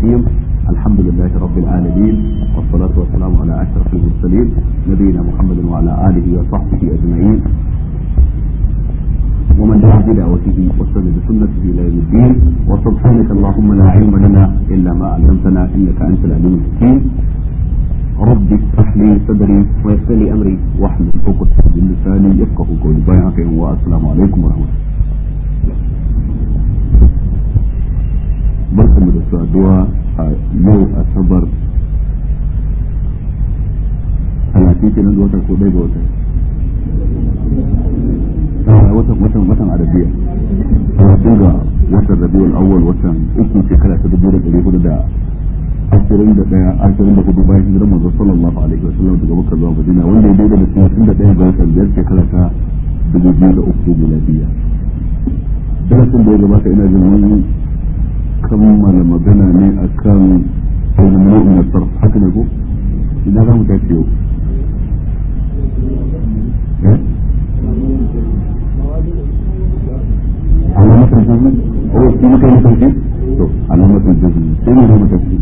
الرحيم الحمد لله رب العالمين والصلاة والسلام على أشرف المرسلين نبينا محمد وعلى آله وصحبه أجمعين ومن دعا بدعوته واستنى بسنته إلى يوم الدين وسبحانك اللهم لا علم لنا إلا ما علمتنا إنك أنت العليم الحكيم رب اشرح لي صدري ويسر لي أمري واحلل عقدة من لساني يفقه قولي بيعك والسلام عليكم ورحمة الله barkamu da saduwa a yau asabar talatin kenan da watan ko ɗaya ga watan watan watan watan arabiya talatin ga watan rabiul awwal watan uku shekara ta dubu da ɗari hudu da ashirin da ɗaya ashirin da hudu bayan hijirar manzo sallallahu alaihi wa sallam daga makka zuwa madina wanda ya daidai da talatin da ɗaya ga watan biyar shekara ta dubu biyu da uku miladiya darasin da ya gabata ina jin wani kammala magana ne a kan ilmu'in na sarf haka ne ko ina za mu tafi yau علامة الجزم هو في مكان التوحيد علامة الجزم فين علامة التوحيد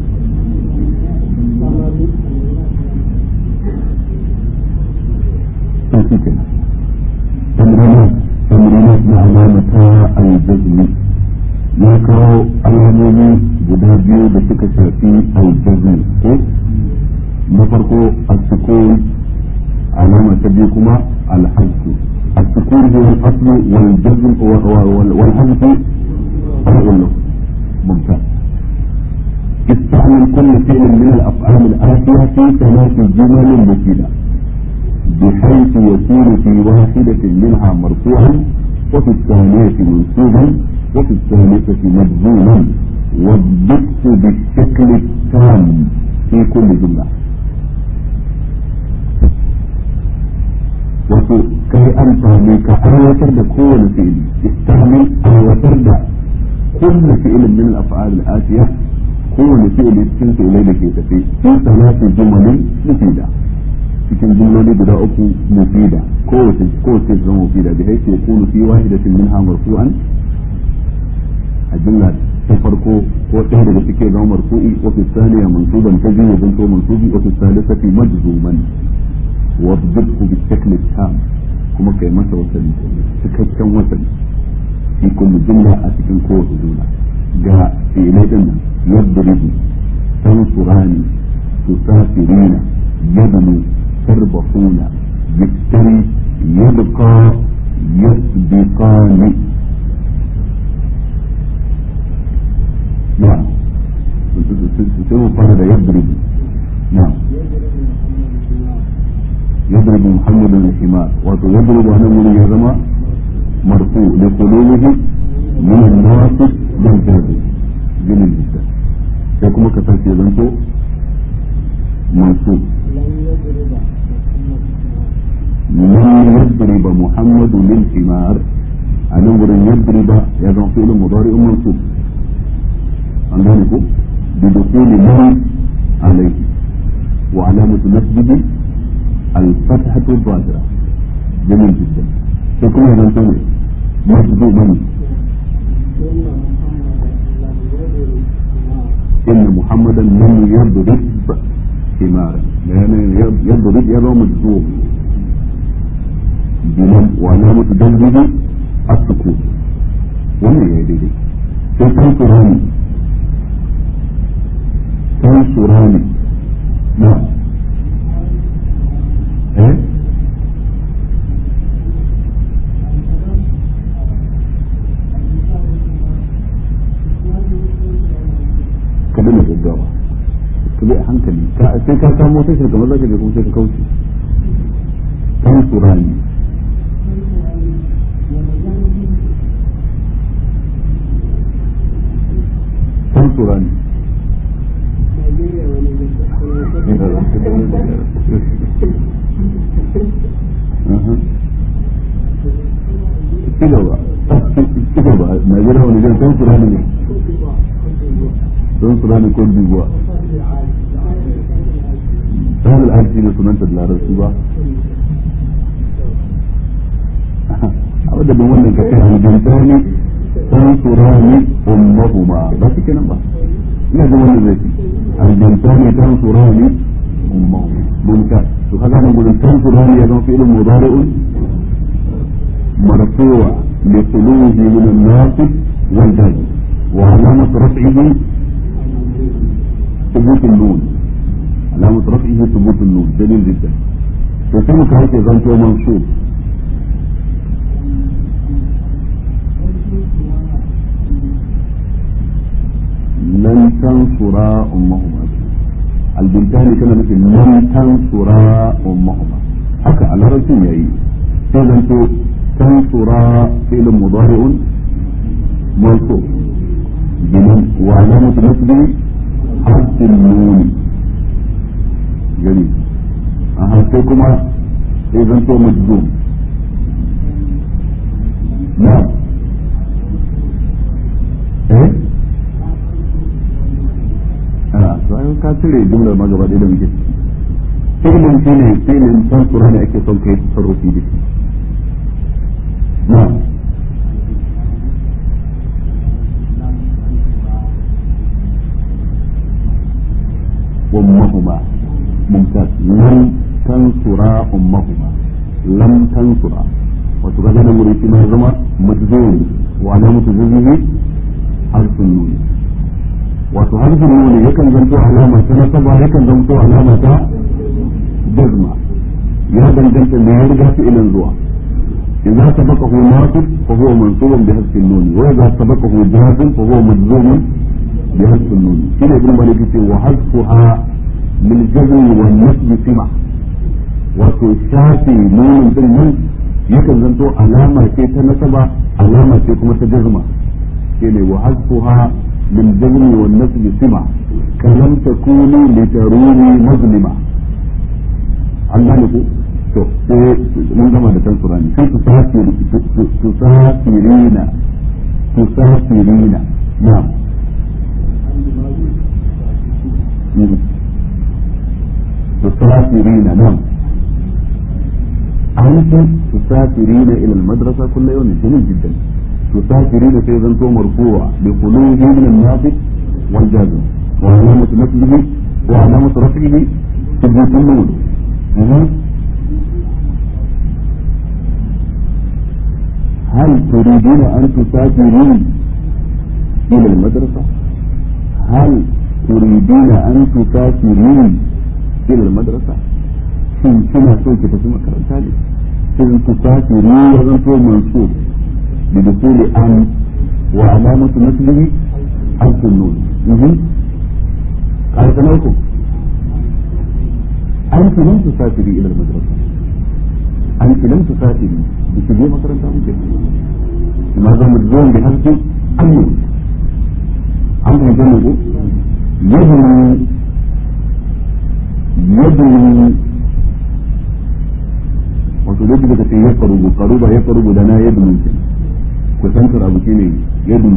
تمرينات تمرينات علامة الجزم ya kawo alamomi guda biyu da suka shafi aljazmi ko na farko as-sukun alama ta biyu kuma al-hazfu as-sukun huwa al-aslu wal jazm wal hazfu al-ulum ممتاز استعمل كل فعل من الافعال الاتيه في ثلاث جمل مفيده بحيث يكون في واحده منها مرفوعا وفي الثانيه منصوبا وفي الثالثة مجزوما والضبط بالشكل التام في كل جملة wato kai amfani ka aiwatar da kowane fi'ili istamil aiwatar da kullu fi'ilin min al-af'al al-atiya kowane fi'ili cikin fi'ilai da ke tafi fi salati jumalin mufida cikin jumloli guda uku mufida kowace kowace zama mufida bi haythu yakunu fi wahidatin minha marfu'an a jumla ta farko ko ɗaya daga cikin zama marfu'i wa fi thaniya mansuban ta biyu zanto mansubi wa fi thalithati majzuman wa bidku bi shakl tam kuma kai masa wasali cikakken wasali fi kullu jumla a cikin kowace jumla ga fi'ilai din nan yadribu tansurani tusafirina yabnu tarbahuna yaktari yabqa yasbiqani نعم تسوي فرد يضرب نعم يضرب محمد الحمار ويضرب أنا من يزما مرفوع لقلوبه من الناصب بالجاذب جميل جدا يكون كتاب يزنتو منصوب لن يضرب محمد للحمار أنا يضرب يزن فعل مضارع منصوب an gane ko bi dukuli man alayhi wa alamatu nasbihi al-fathatu dhahira jamil jiddan sai kuma zan tsaye masbu man إن محمدا لم يضرب حمارا يعني يضرب يضع مجزوم بمن وعلامة جذبه السكون وما يدري sai tansurani tansurani na eh ka dana gaggawa ka bi a hankali sai ka samu wata shirka maza ka je kuma sai ka kauce tansurani tansurani ci gaba ci gaba Najeriya wani jan tansurani ne tansurani ko dubuwa ta al'arci ne sunanta da larabci ba a wadda bin wannan ka kai hujjantani tansurani ummahuma ba su kenan ba ina da wannan zai fi albintani tansurani ummahu mumtaz to kaga nan gurin tansurani ya zama fi'ilun mudari'un marfu'a li khuluhi min an-nasib wal jazm wa alamat raf'ihi ثبوت النون علامة رفعه ثبوت النون جميل جدا فكم كانت زنتو منصوب لن تنصرا أمهما البنتان كان مثل لن تنصرا أمهما حكى على رسول يأي فزنتو تنصرا فعل مضارع منصوب بمن وعلامة نصبه حرف النون جميل أها كما إذا تو مجزوم نعم إيه a bayan ka cire jumlar ma gaba ɗaya da muke filin shi ne filin tansura da ake son kai tasarrufi da shi na ummahuma mumtaz lam tansura ummahuma lam tansura wato ga nan wurin shi ma zama majzum wa alamatu jazmihi harfun nun wato harfin nuni yakan zanto alama ta nasaba yakan zanto alama ta jazma ya danganta me ya riga fi ilin zuwa idza sabaqahu nasib fa huwa mansubun bi hasbi nuni wa idza sabaqahu jazm fa huwa majzumun bi hasbi nuni shine ibn malik yace wa hasbuha lil jazm wa nasb sima wato shafi nunin din nan yakan zanto alama ce ta nasaba alama ce kuma ta jazma shine wa hasbuha للجزم والنسب سمع كلم تكوني لتروني مظلمة an gane ku to sai mun gama da tansura ne sai tusafiri tusafirina tusafirina na'am tusafirina na'am أنت تسافرين إلى المدرسة كل يوم جميل جدا تسافرين في زنتو مرفوع بخلوه من الناصب والجازم وعلامة نصبه وعلامة رفعه ثبوت النون هل تريدون أن تسافرين إلى المدرسة؟ هل تريدون أن تسافرين إلى المدرسة؟ shin kina so ki tafi makaranta ne shin tusafiri ya zanto mansub بدخول أن وعلامة نسبه حرف النون قال سنوكم أنت لم تسافري إلى المدرسة أنت لم تسافري بتجي مثلا ممكن ماذا مجزوم بحرف النون أنت جنبه يبني يبني wato duk daga ce ya karubu karuba ya karubu da na yadda mulkin kusantar abu shi ne yadda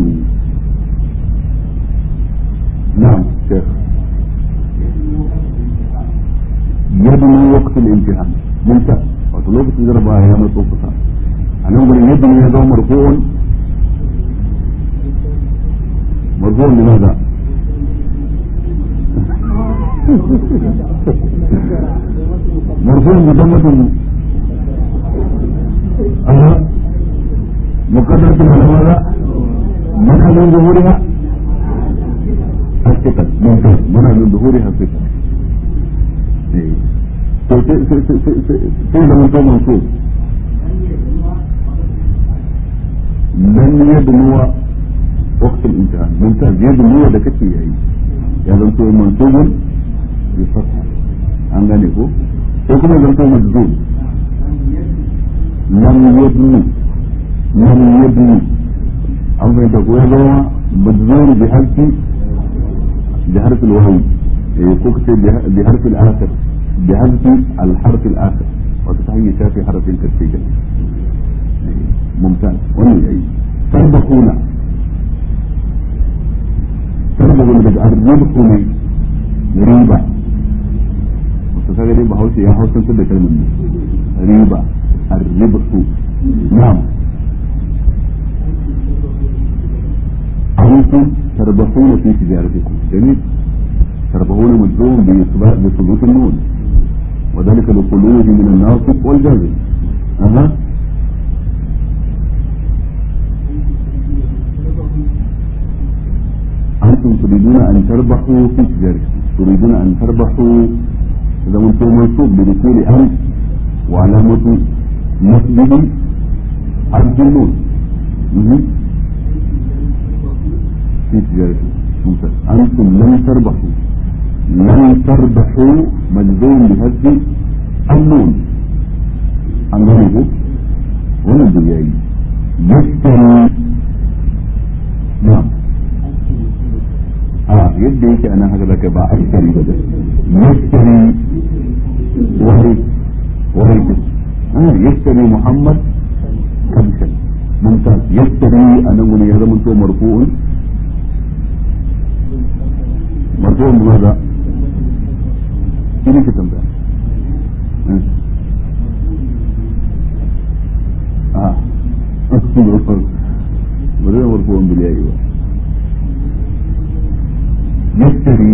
na'am shekh yadda waqtul imtihan mumta wato lokacin jarabawa ya matso kusa a nan gurin yadda ya zama marfu'un marfu'un ne maza مرفوع مضمة أها مقدرة على ماذا؟ منع من ظهورها الثقل ممتاز منع من ظهورها الثقل sai da mutum manso dan yadnuwa وقت الامتحان ممتاز يدنو da kake yayi ya zanto mansubun bi fatha an gane ko ko kuma zanto majzum lam yadnu lam yadnu an bai da goya zama majzum bi harfi bi harfi alwahyi ko kace bi harfi al-akhir bi harfi al-harf al-akhir wato ta hanyar shafi harfin karshe mumtaz wannan yayi tarbahuna tarbahuna daga arziki ne riba wato kaga dai bahaushe ya hausantar da kalmar ne riba arribtu na'am أنتم تربحون في تجارتكم جميل تربحون مجزوم بثبوت النون وذلك لخلوه من الناصب والجازم أها أنتم تريدون أن تربحوا في تجارتكم تريدون أن تربحوا إذا أنتم منصوب بدخول أنت وعلامة نصبه حرف النون في تجارتكم ممتاز أنتم لن تربحوا لن تربحوا مجزوم بهذه النون an gane ko wannan duk yayi yastari na a yadda yake a nan haka zaka ba askari ba yastari wahai wahai ah yastari muhammad kamshan mumtaz yastari a nan wani ya zama to marfu'un marfu'un maza shi ne ke tambaya a ba zai marfu'un bil yayi ba يشتري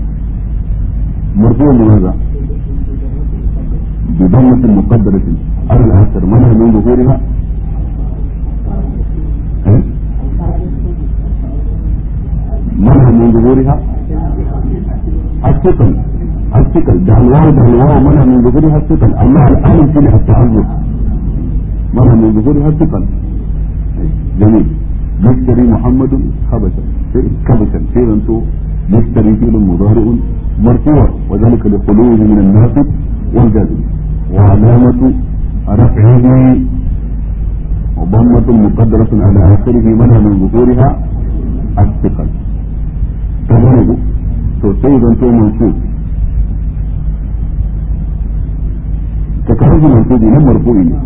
مرفوع لماذا؟ بضمة مقدرة على الآخر منها من ظهورها منها من ظهورها الثقل الثقل ده الواو ده الواو منها من ظهورها الثقل أما الآن فيها التعذر منها من ظهورها الثقل جميل يشتري محمد خبشا كبشا في انتو يشتري فعل مضارع مرفوع وذلك لخلوه من الناصب والجزم وعلامة رفعه ضمة مقدرة على آخره منها من ظهورها الثقل تمام to sai zan to mansub ka karbi mansubi nan marfu'i ne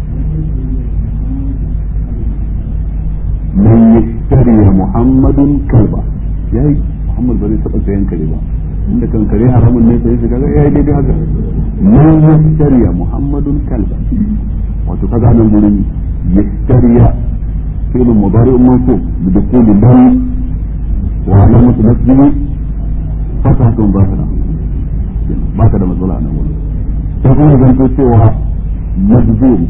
من يشتري محمد كلبا yayi Muhammad ba zai taɓa sayan kare ba inda kan kare haramun ne sai kaga yayi daidai haka man yashtariya Muhammadun kalba wato kaga nan gurin yashtariya fi'l mudari mansub bi dukhuli lam wa alamatu nasbihi fathatun zahira ba ka da matsala a nan gurin sai kuma zanto cewa majzum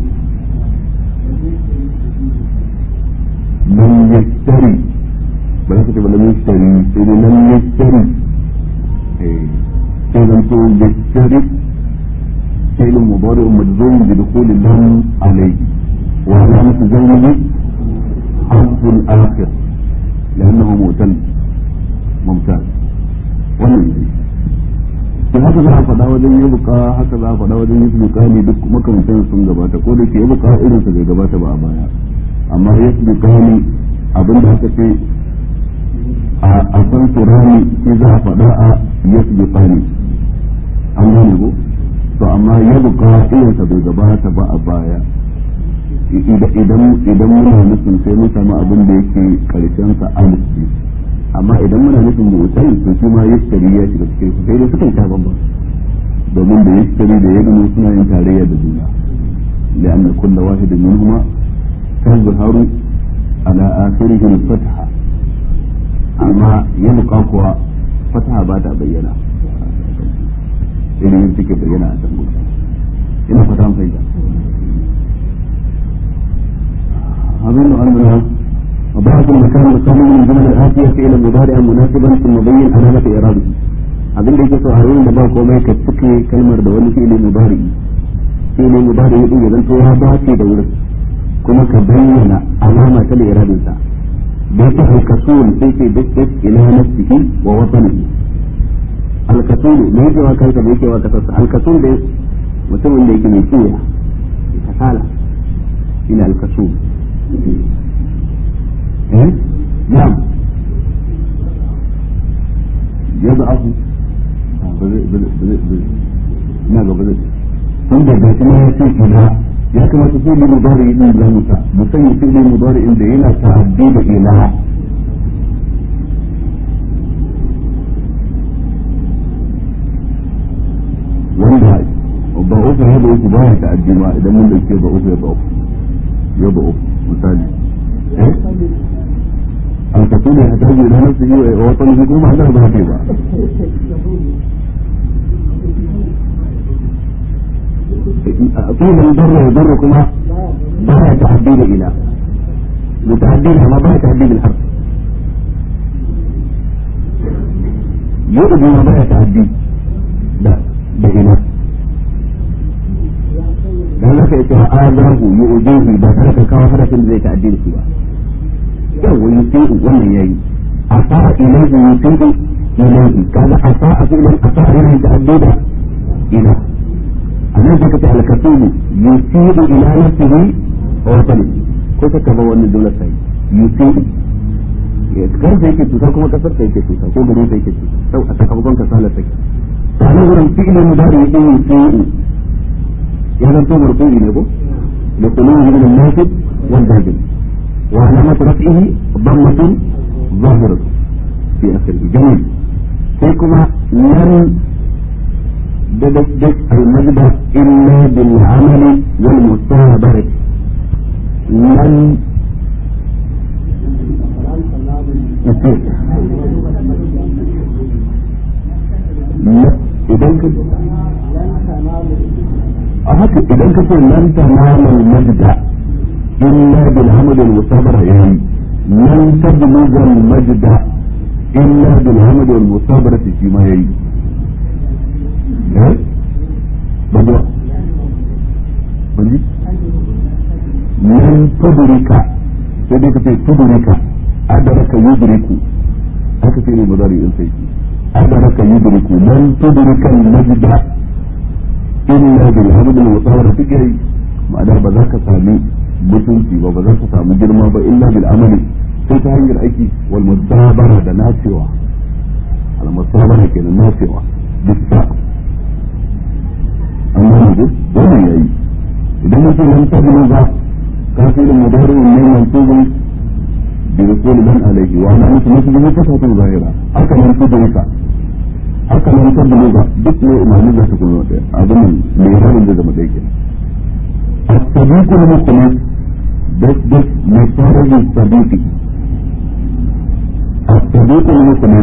من يشتري بلا كتب لم يشتري إذا لم يشتري إذا تقول يشتري فعل مضارع مجزوم بدخول اللام عليه وعلامة جزمه حرف الآخر لأنه مؤتل ممتاز wannan to haka za a faɗa wajen yi buka haka za a faɗa wajen yi buka ne duk makamantan sun gabata ko da ke yi buka irinsa bai gabata ba a baya amma ya su gani abin da aka ce a san turani shi za a faɗa a ya su gani an gane ko to amma ya buka irinsa bai gabata ba a baya idan idan muna nufin sai mun samu abin da yake karshen sa alif ne amma idan muna nufin mutai to shi ma yashtari ya shiga cikin sai dai sukan ta bamba domin da yashtari da yadda suna yin tarayya da juna لأن كل واحد منهما تظهر على آخره الفتحة أما يبقى قوى فتحة بعد بينا إلى يمسك بينا أتنقل إلى فتحة فإذا أظن أنها وبعض المكان القومي من جمل الآتية إلى مضارع مناسبا ثم بين علامة إعرابه abin da yake so a yayin da ba komai ka cike kalmar da wani fi'ili mudari fi'ili mudari din ya zanto ya dace da wurin kuma ka bayyana alama ta liradin sa da yake alkasul sai ke dukkan ila nafsihi wa watanihi alkasul ne yake wa kanka da yake wa kasarsa alkasul da mutumin da yake mai kiyaye kasala ila alkasul eh na'am يضعف ina gaba da tun da ga kuma ya ce ila ya kamata su ne mudari din za mu ta mu sanya su ne mudari inda yana ta'addi da ila wanda ba uku ya da uku ba ya ta'addi ma idan mun dauke ba uku ya ba uku ya ba uku misali eh الكثير shine ya tafi da nasu yi wa wata nufi kuma Allah ba ke ba طول البر والبر كما بها تعديل إلى متعدل ما بها تعديل الحرف يؤذي ما بها تعديل لا بإله dan haka yace adahu yu'jihi ba tare da kawo harafin zai ta'addil shi ba yau wani sai wannan yayi asa ilayhi yusidu ilayhi kaga asa a fi'lan asa yana ta'addida ila anan zaka ta al-kasibu yusidu ila nafsihi wa watani ko ta kaba wannan dole sai yusidu ya karfe yake tuta kuma kasar ta yake tuta ko gari ta yake tuta sau a sakamakon kasalar take sanan wurin fi'ilin mudari yake yusidu ya zanto marfu'i ne ko da kuluhu min al-nasib wal jazm wa alamat raf'ihi dhammatun ظاهرة في آخره جميل sai kuma lan ددك المجد إلا بالعمل والمصابرة لن يصير idan ka a haka idan ka ce lan tamamal majda illa bil hamd al musabara yayi lan tablugha al majda illa bil hamd al musabara shi ma yayi eh bajo banji lan tudrika sai dai ka ce tudrika adraka yudriku haka sai ne mudari in sai adraka yudriku lan tudrika al majda illa bil hamd al musabara take ma'ana ba za ka sami mutunci ba ba za ka samu girma ba illa bil amali sai ta hanyar aiki wal musabara da nacewa al musabara kenan nacewa bisa amma ne wannan yayi idan mutum lam tabu ba kafin mudari ne mansubun bi rasul man alayhi wa ana mutum mutum ne ta fata zahira haka nan tudrika haka nan tabu ba duk ne imani da su kuma da abin ne rabin da zama dai kenan الصديق المخلص بس بس مصارج الصديق الصديق المخلص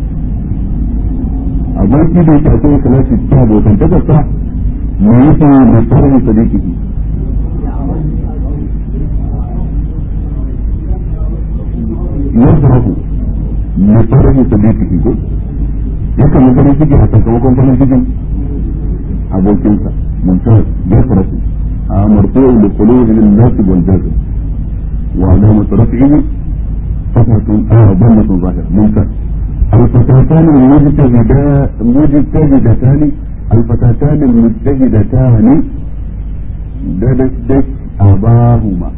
aboki da yake akwai kalasi ta abokan takarsa me yake masarar sadiki yasrahu masarar sadiki ko yakan yi farin ciki a sakamakon farin cikin abokinsa mansar yasrahu مرفوع لقلوب الناسب والجازم وعلامة رفعه فتحة آه ضمة ظاهرة ممتاز الفتاتان المجتهدان مجتهدتان الفتاتان المجتهدتان ددت أباهما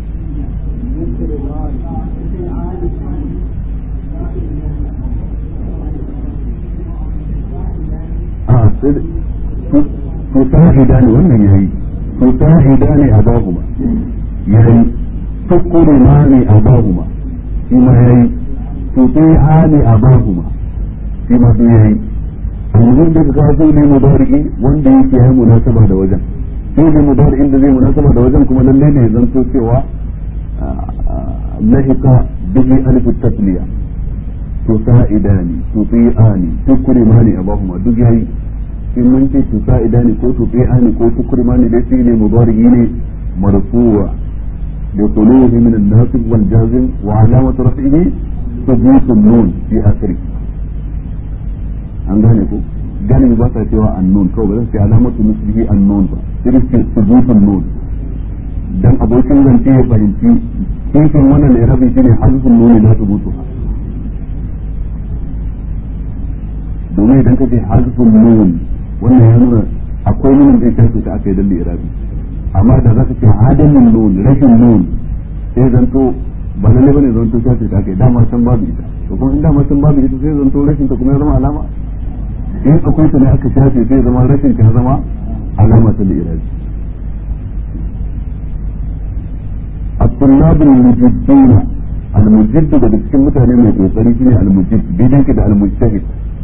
آه تساعدان wannan yayi تساعدان أباهما يعني تكرمان أباهما فيما يهي تطيعان أباهما فيما يهي المهم da ka so ne mubariki wanda yake yi munasaba da wajen sai ne mubarikin da zai munasaba da wajen kuma lalle ne zan so cewa lahika bihi alif tasliya tusa'idani tuti'ani tukrimani abahuma duk yayi in mun ce tusa idani ko tufe ani ko tukurmani dai shi ne mubarigi ne marfuwa da quluhi min an-nasib wal jazim wa alamatu rafihi thubut an-nun fi akhiri an gane ko gane ba sa cewa an-nun kawai ba zan ce alamatu nisbihi an-nun ba sai ce thubut an-nun dan abokin zance ya fahimci kifin wannan ne rabi shine hazfun nuni na thubutu domin idan ka ce hazfun nun wannan ya nuna akwai nunin zai shafe ta aka yi dalle irabi amma da za ka ce adamin nun rashin nun sai zanto ba lalle bane zanto shafe ta aka yi dama san babu ita to kuma in dama san babu ita sai zanto rashin ta kuma ya zama alama in akwai ta ne aka shafe sai zama rashin ta ya zama alama ta irabi الطلاب المجدون المجد daga cikin mutane mai kokari shine almujid bidan ki da almujtahid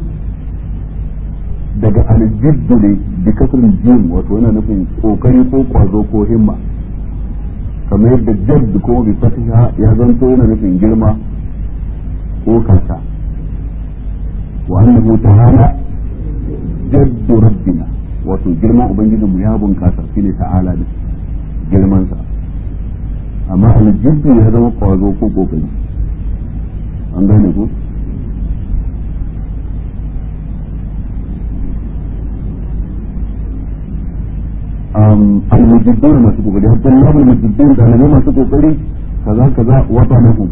daga aljiddu ne bi kasrin jim wato yana nufin kokari ko kwazo ko himma kamar yadda jadd kuma bi fatiha ya zanto yana nufin girma ko kaka wa annahu ta'ala jaddu rabbina wato girman ubangijin mu ya bunkasa shine ta'ala da girman sa amma aljiddu ya zama kwazo ko kokari an gane ko المجدون ما تقول حتى الله المجدون ده انا ما تقول كذا كذا وطنهم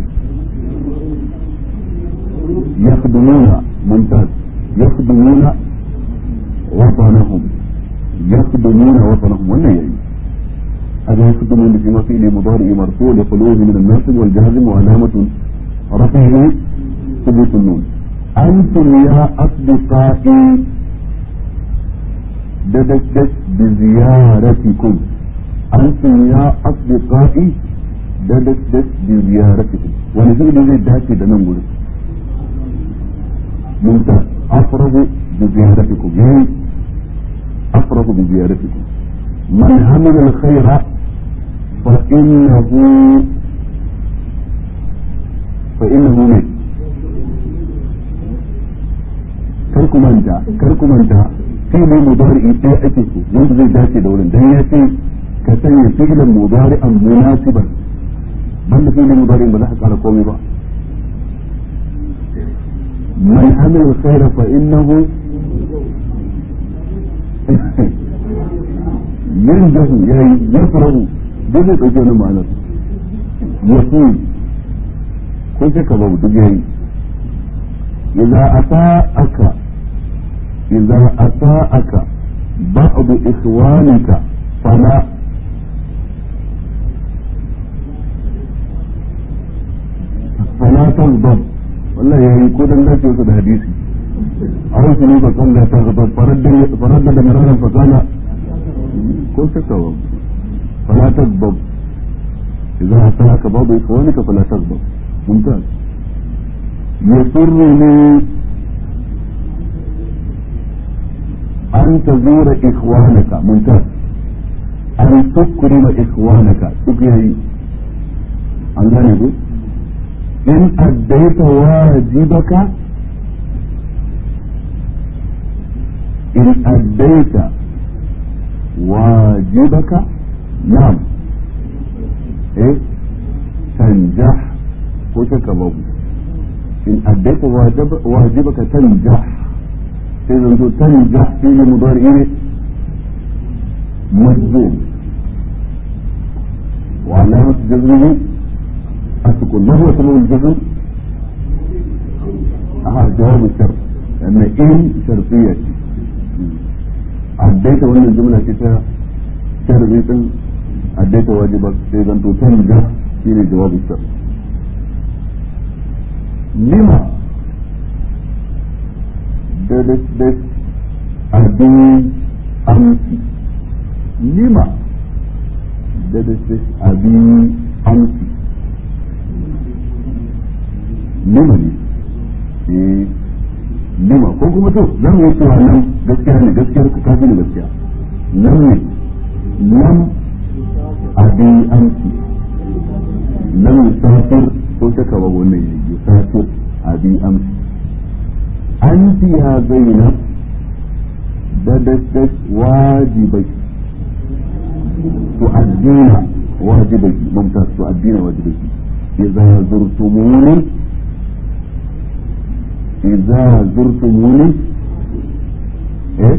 يخدمون ممتاز يخدمون وطنهم يخدمون وطنهم ولا يعني هذا يخدمون في فعل مضارع مرفوع لخلوه من الناصب والجازم وعلامة رفعه ثبوت النون أنتم يا أصدقائي ددشت بزيارتكم أنتم يا أصدقائي ددشت بزيارتكم ونزل زي داتي da nan gurin ممتاز أفرغ بزيارتكم يعني أفرغ بزيارتكم من عمل الخير فإنه فإنه من karku manta karku manta fi'ilin mudari'i ɗaya ake so wanda zai dace da wurin dan ya ce ka sanya fi'ilin mudari'an munasiban banda fi'ilin mudari'in ba za ka kara komai ba man amila alkhaira fa innahu yanjahu yayi yafrahu duk zai dauke wani ma'anar yafi ko sai ka babu duk yayi idza ata'aka إذا أساءك بعض إخوانك فلا فلا تغضب والله يعني يكون الناس يوصل حديثي أرسلوا فقال لا تغضب فرد فردد مرارا فقال كن تكوم فلا تغضب إذا أساءك بعض إخوانك فلا تغضب ممتاز يسرني أن تزور إخوانك ممتاز أن تكرم إخوانك تكرم أن ذلك إن أديت واجبك إن أديت واجبك نعم إيه تنجح وشك بابو إن أديت واجب واجبك تنجح sai zanto tanja fili mudari ne majzum wa alamat jazmihi asukun ma huwa sabab al-jazm aha jawab al-shart لأن إن شرطية أديت وأن الجملة كتا شرطية أديت واجبك إذا تنجح في جواب الشرط لما dadas abin amsi lima dadas abin amsi lima ne eh lima ko kuma to zan yi cewa nan gaskiya ne gaskiyar ka kafi da gaskiya nan ne nan abin amsi nan musafir ko shaka ba wannan yayi musafir abin amsi أنت يا زينب بدست واجبك تؤدين واجبك ممتاز تؤدين واجبك إذا زرتموني إذا زرتموني إيه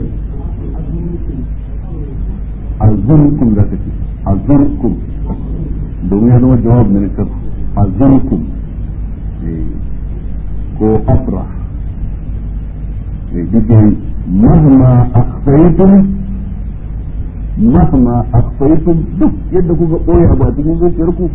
أزركم ذاك أزركم domin ya zama jawab na nikar azurkum ko afrah بكم مهما أخفيتم مهما أخفيتم duk yadda kuka ɓoye abu a cikin zuciyarku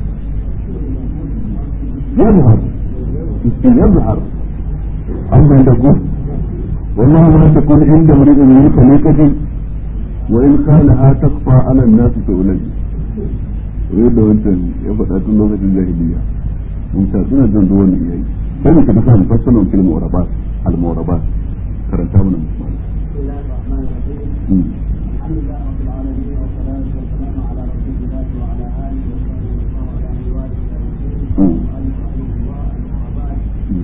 يظهر يظهر أما تكون والله ما تكون عند امرئ من خليقة وإن خالها تخفى على الناس تؤلج yadda wancan ya faɗa tun lokacin jahiliya mun ta suna jan ruwan iyayi sai mu tafi kan fassalon fil mu'rabat al mu'rabat karanta mana musamman بسم الله الرحمن الرحيم الحمد لله رب العالمين والصلاة والسلام على رسول الله وعلى آله وصحبه وسلم على أهل والده المؤلف رحمه الله أما بعد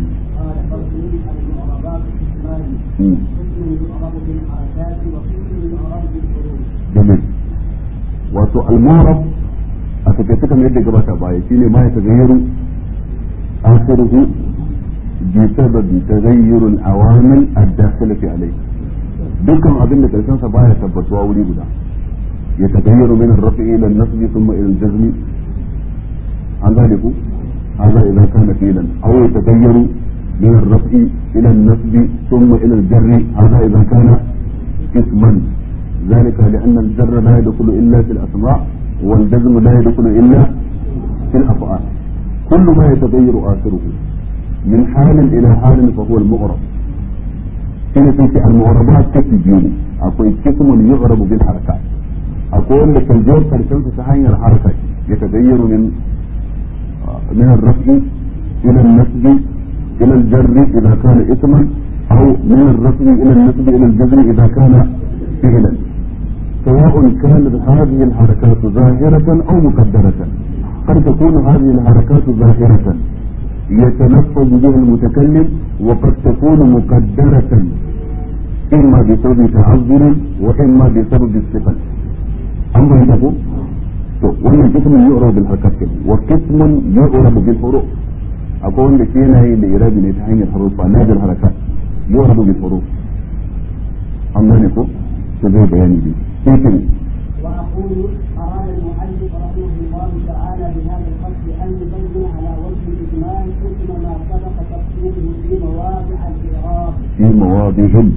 قسم يعرف بالحركات وقسم يعرف بالحروف جميل wato al-mu'rab a takaice kamar yadda gabata baya shine ma ya tagayyaru akhiruhu bi sababi tagayyur al-awamil ad-dakhilati alayhi dukkan abin da karshen sa baya tabbatuwa wuri guda ya tagayyaru min ar-raf'i ila an-nasb thumma ila al-jazm an gane ku هذا إذا كان فيلا أو يتغير من الرفع إلى النصب ثم إلى الجر هذا إذا كان اسما ذلك لأن الجر لا يدخل إلا في الأسماء والجزم لا يدخل إلا في الأفعال كل ما يتغير آخره من حال إلى حال فهو المغرب هنا في المغربات كتجين أقول قسم يغرب بالحركات أقول لك الجور كالشمس تحير حركة يتغير من من الرفع إلى النسب إلى الجر إذا كان اسما أو من الرفع إلى النسب إلى الجزر إذا كان فعلا سواء كانت هذه الحركات ظاهرة أو مقدرة قد تكون هذه الحركات ظاهرة يتلفظ بها المتكلم وقد تكون مقدرة إما بسبب تعذر وإما بسبب الثقل أما يقول to wannan kismin yu'rabu bil harakat wa kismun yu'rabu bil huruf akwai wanda ke yana yi da irabi ne ta hanyar harufa na bil harakat yu'rabu bil huruf an gane ko to zai bayani ne sai kin وأقول أراد المؤلف رحمه الله تعالى بهذا الفصل أن يبين على وجه الإجمال حكم ما سبق تفصيله في مواضع الإعراب fi mawadihim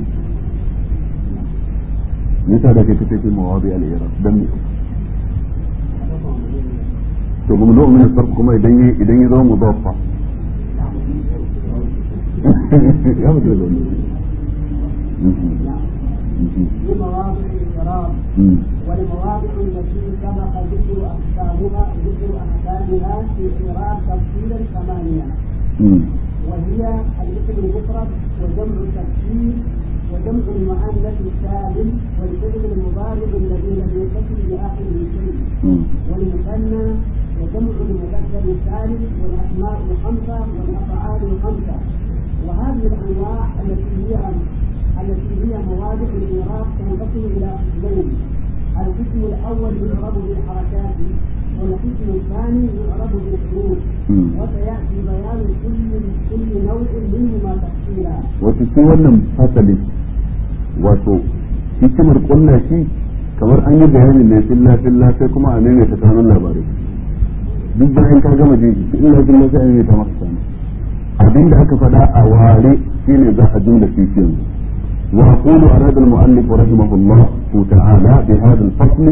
yasa da ke kace fi mawadi al-irab dan to mamnu min as-sarf kuma idan yi idan ya zama mudaffa ya mutu da wannan في مواضع الإعراب والمواضع التي سبق ذكر أحكامها ذكر أحكامها في إعراب تفصيلا ثمانية وهي الاسم المفرد وجمع التكسير وجمع المؤنث السالم والفعل المضارع الذي لم يتصل بآخره شيء والمثنى وجمع المذكر السالم والأسماء الخمسة والأفعال الخمسة وهذه الأنواع التي هي التي هي مواضع الإعراب تنقسم إلى قسمين القسم الأول يعرب بالحركات والقسم الثاني يعرب بالحروف وسيأتي بيان كل كل نوع منهما تفصيلا wato shi wannan fasali wato hikimar kulla shi kamar an yi bayani ne filla filla sai kuma a maimaita kanun labarai duk bayan ka gama jin shi illa filla sai a maimaita maka sanu abinda aka faɗa a ware shine za a jumla shi yanzu وأقول أراد المؤلف رحمه الله تعالى بهذا الفصل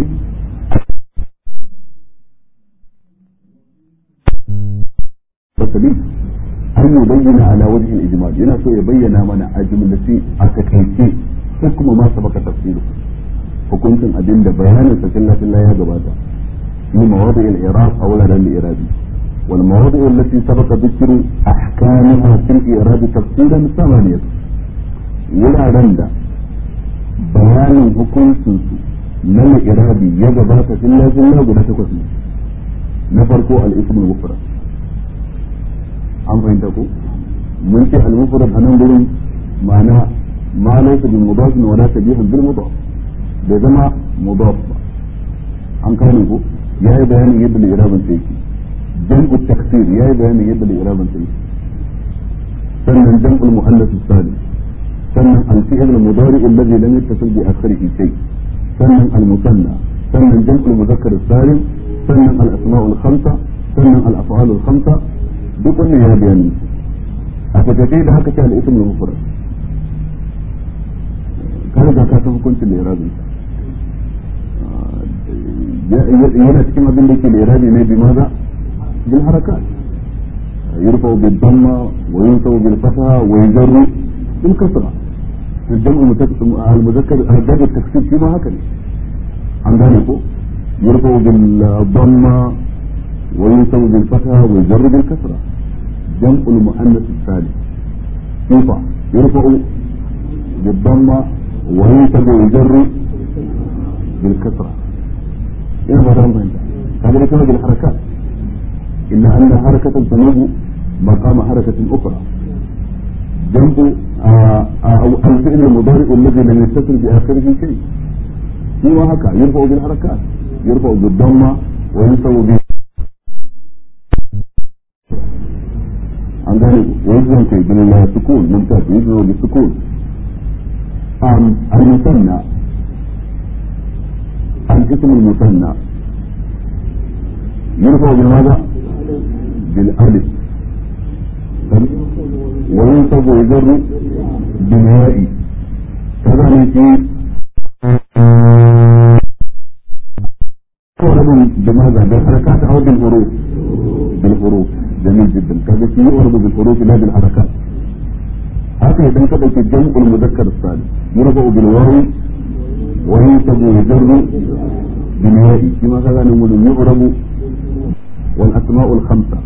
فصلي أن يبين على وجه الإجمال هنا سو يبين من أجملة أتكيكي حكم ما سبق تفصيله hukuncin abin da bayanin sa filla filla ya gabata في مواضع الإعراب أولا للإعراب والمواضع التي سبق ذكر أحكامها في الإعراب تفصيلا ثمانية wuraren da bayanin hukuncinsu na irabi ya gabata filla filla guda takwas ne na farko al-ismul mufrad an fahimta ko mun ce al-mufrad a nan gurin ma'ana ma laysa bil mudaf wa la tabihan bil mudaf bai zama mudaf ba an kane ko yayi bayanin yadda al-irabin sai yake jam'u taksir yayi bayanin yadda al-irabin sai yake sannan jam'ul muannath salim sannan al-fi'l al-mudari alladhi lam yattasil bi akhirih shay sannan al-musanna sannan jam'ul mudhakkar salim sannan al-asma' al-khamsa sannan al-af'al al-khamsa duk wannan ya bayani a takaice da haka ce al-ism al-mufrad ka riga ka san hukuncin al-irabi yana cikin abin da yake al-irabi ne bi maza bil harakat يرفع بالضمة وينصب بالفتحة ويجر بالكسرة الجمع المذكر الجمع التكسير فيما هكذا عن ذلك يرفع بالضمة وينصب بالفتحة ويجر بالكسرة جمع المؤنث الثالث يرفع يرفع بالضمة وينصب ويجر بالكسرة إيه ما دام فهمت هذا لكما بالحركات إلا أن حركة تنوب مقام حركة أخرى جنب أو الفعل المضارع الذي لم يتصل بآخره شيء هو هكا يرفع بالحركات يرفع بالضمة وينصب به عن ذلك ويجزم في بالسكون ممتاز يجزم بالسكون المثنى الاسم المثنى يرفع بماذا؟ بالالف وينصب ويجر بالياء كذلك يعرب بماذا؟ بالحركات او بالحروف بالحروف جميل جدا كذا في يعرب بالحروف لا بالحركات haka idan ka ɗauki jam'ul muzakkar salim yurfa bil wawi wa yunsabu yujarru bil ya'i shi ma kaga ne mun yu'rabu wal asma'ul khamsa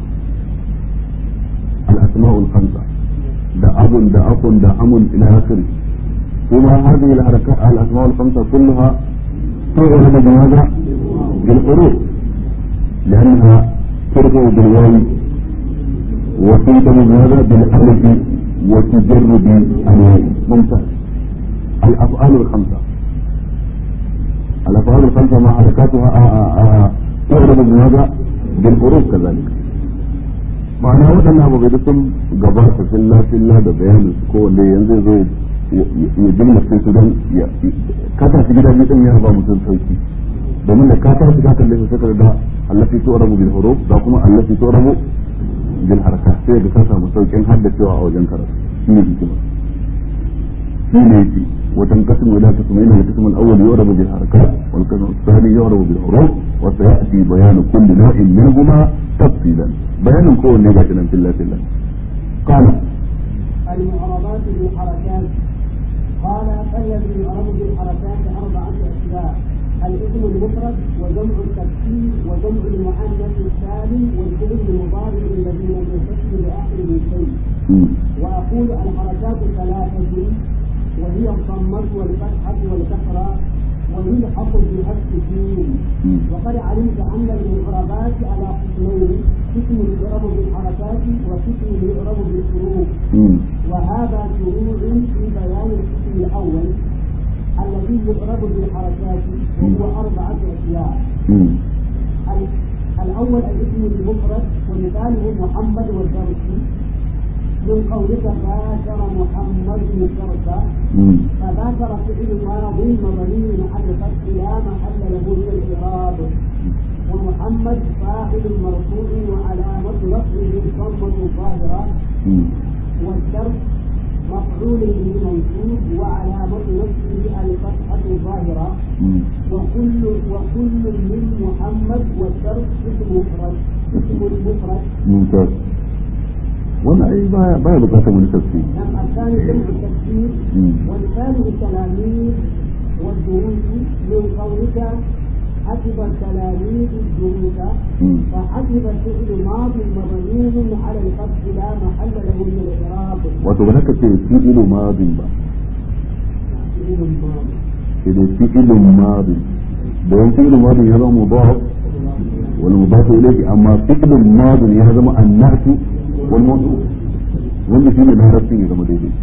al asma'ul khamsa da abun da akun da amun ila akhiri kuma hadhihi al harakat al asma'ul khamsa kulluha تعرب بماذا؟ بالحروف لأنها ترفع بالواو وتنتم بماذا؟ بالألف وتجر بالواو ممتاز الأفعال الخمسة الأفعال الخمسة مع حركاتها تعرب بماذا؟ بالحروف كذلك ma'ana waɗannan abu da sun gabata filla filla da bayanin su kowanne yanzu zo ya jimlace su don ya kasa shi gida biyu din ya ba mutum sauki domin da ka tashi ka kalle su sai da allati tu'rabu bil huruf da kuma allati tu'rabu bil harakat sai da ka samu saukin haddacewa a wajen karatu shi ne hikima shi ne yake wajen kasim ila kasmain wa kasm al-awwal yu'rabu bil harakat wal kasm al-thani yu'rabu bil huruf wa sayati bayan kulli naw'in minhuma tafsilan bayanin kowanne ga shi nan filla filla qala المعربات بالحركات قال فالذي يعرب بالحركات أربعة أشياء الاسم المفرد وجمع التكسير وجمع المؤنث السالم والفعل المضارع الذي لم ينفصل بآخره شيء وأقول الحركات ثلاثة وهي الضمة والفتحة والكسرة ويلحق بها السكون وقد علمت أن المعربات على قسمين قسم يعرب بالحركات وقسم يعرب بالحروف وهذا شروع في بيان القسم الأول الذي يعرب بالحركات وهو أربعة أشياء الأول الاسم المفرد ومثاله محمد والدرسي من قولك باشر محمد الدرس فباشر فعل ماضي مبني على الفتح لا محل له من الإعراب ومحمد فاعل مرفوع وعلامة رفعه الضمة الظاهرة والدرس مفعول به منصوب وعلامة نصبه الفتحة الظاهرة وكل وكل من محمد والدرس اسم مفرد اسم المفرد ممتاز wannan ai baya baya bukatar wani tafsiri نعم الثاني جمع التكسير والثالث التلاميذ والدروس من قولك حسب التلاميذ الدروس فحسب الفعل ماض مبني على الفتح لا محل له من الاعراب wato ba haka ce fi'ilu madin ba فعل ماضي sai dai fi'ilu madin don fi'ilu madin ya zama mudaf wal mudaf ilayhi amma fi'ilu madin ya zama annatu wal mawdu wanda shi ne larabcin ya zama daidai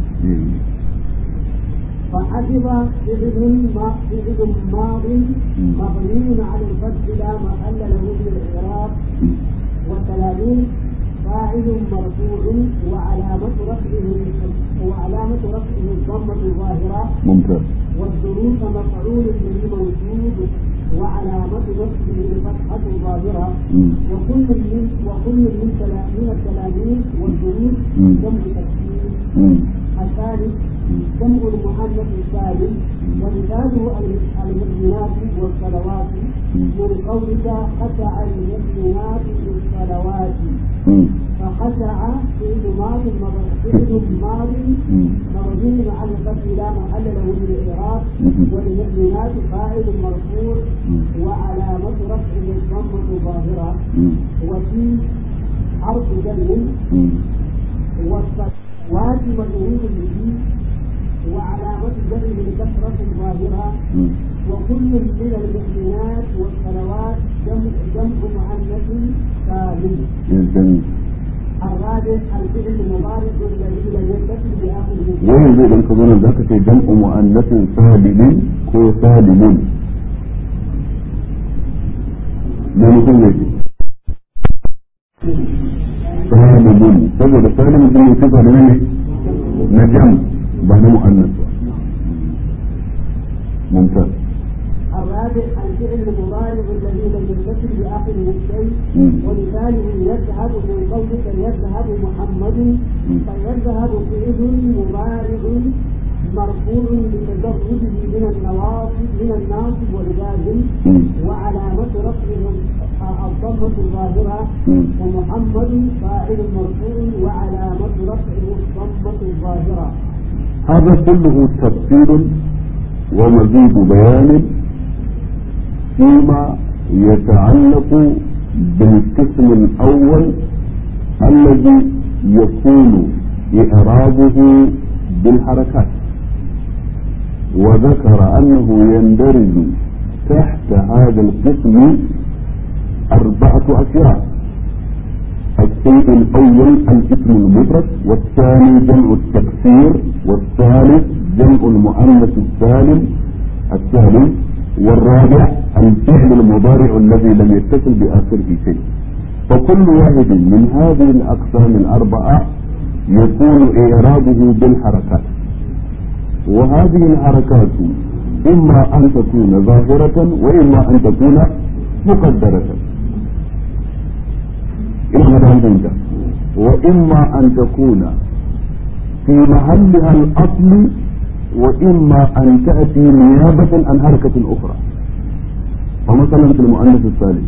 فحسب فعل ما فعل ماض مبني على الفتح لا محل له من الاعراب والتلاميذ فاعل مرفوع وعلامة رفعه وعلامة رفعه الضمة الظاهرة ممتاز والدروس مفعول به موجود وعلامة نصبه الفتحة الظاهرة وكل من وكل من تلا- من التلاميذ والدروس جمع تكسير الثالث جمع المؤنث السالم ومثاله المؤمنات والصلوات من قولك خشع المؤمنات بالصلوات فخشع فعل ماض فعل ماض مبني على الفتح لا محل له من الاعراب والمؤمنات فاعل مرفوع وعلامة رفعه الضمة الظاهرة وفي حرف جر والصلوات مجرور به وعلامة جره الكسرة الظاهرة وكل من المؤمنات والصلوات جمع جمع مؤنث سالم جميل الرابع الرابع الفعل المضارع الذي لم يتصل بآخره wani zai dan ka zo nan zaka ce jam'u mu'annasin salimin ko salimun ne mutum ne ce salimun saboda salimun din ne sifa da ne na jam ba na mu'annas ba mumtaz الرابع الفعل المضارع الذي لم يتصل بآخره شيء مم. ومثاله يذهب من قولك يذهب محمد مم. فيذهب فعل مضارع مرفوع لتجرده من النواصب من الناصب والجازم مم. وعلامة رفعه الضمة الظاهرة مم. ومحمد فاعل مرفوع وعلامة رفعه الضمة الظاهرة هذا كله تفصيل ومزيد بيان فيما يتعلق بالقسم الأول الذي يكون إعرابه بالحركات وذكر أنه يندرج تحت هذا القسم أربعة أشياء الشيء الأول الاسم المفرد والثاني جمع التكسير والثالث جمع المؤنث السالم السالم والرابع الفعل المضارع الذي لم يتصل بآخره شيء فكل واحد من هذه الأقسام الأربعة يكون إعرابه بالحركات وهذه الحركات إما أن تكون ظاهرة وإما أن تكون مقدرة إلى ذلك وإما أن تكون في محلها الأصل وإما أن تأتي نيابة عن حركة أخرى فمثلا في المؤنث الثالث